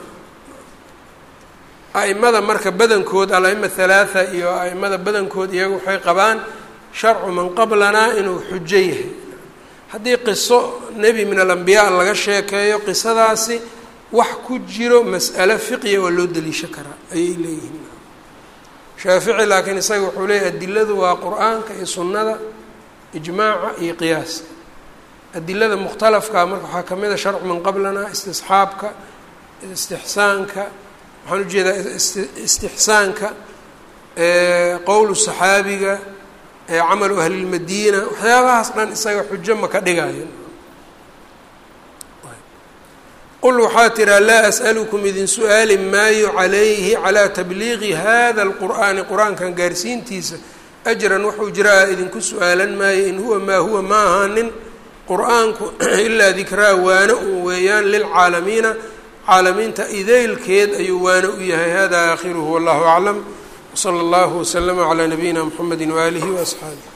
A: a'imada marka badankood al-aima halaatha iyo a'imada badankood iyaga waxay qabaan sharcu man qablanaa inuu xujo yahay haddii qiso nebi min alambiyaa laga sheekeeyo qisadaasi wax ku jiro mas'alo fiqiya waa loo deliishan karaa ayay leeyihiin shaafici laakiin isaga wuxuu leeyahy adiladu waa qur-aanka iyo sunnada ijmaaca iyo qiyaaska adilada mukhtalafka marka waxaa ka mid a sharcu man qablana istisxaabka istixsaanka waxaan ujeedaa istixsaanka qowlu saxaabiga camalu ahlilmadiina waxyaabahaas dhan isaga xujo ma ka dhigayo qul waxaa tiraa laa as'alukum idin su-aali maayo calayhi calaa tabliiqi hada alqur'aani qur-aankan gaarsiintiisa ajran wuxuu jiraa idinku su-aalan maayo in huwa maa huwa ma ahaanin qur-aanku ilaa dikraa waano un weeyaan lilcaalamiina caalamiinta idaylkeed ayuu waano u yahay hada aakhiruhu wallahu aclam wsala allahu waslama calaa nabiyina mxamedi waaalihi waasxaabih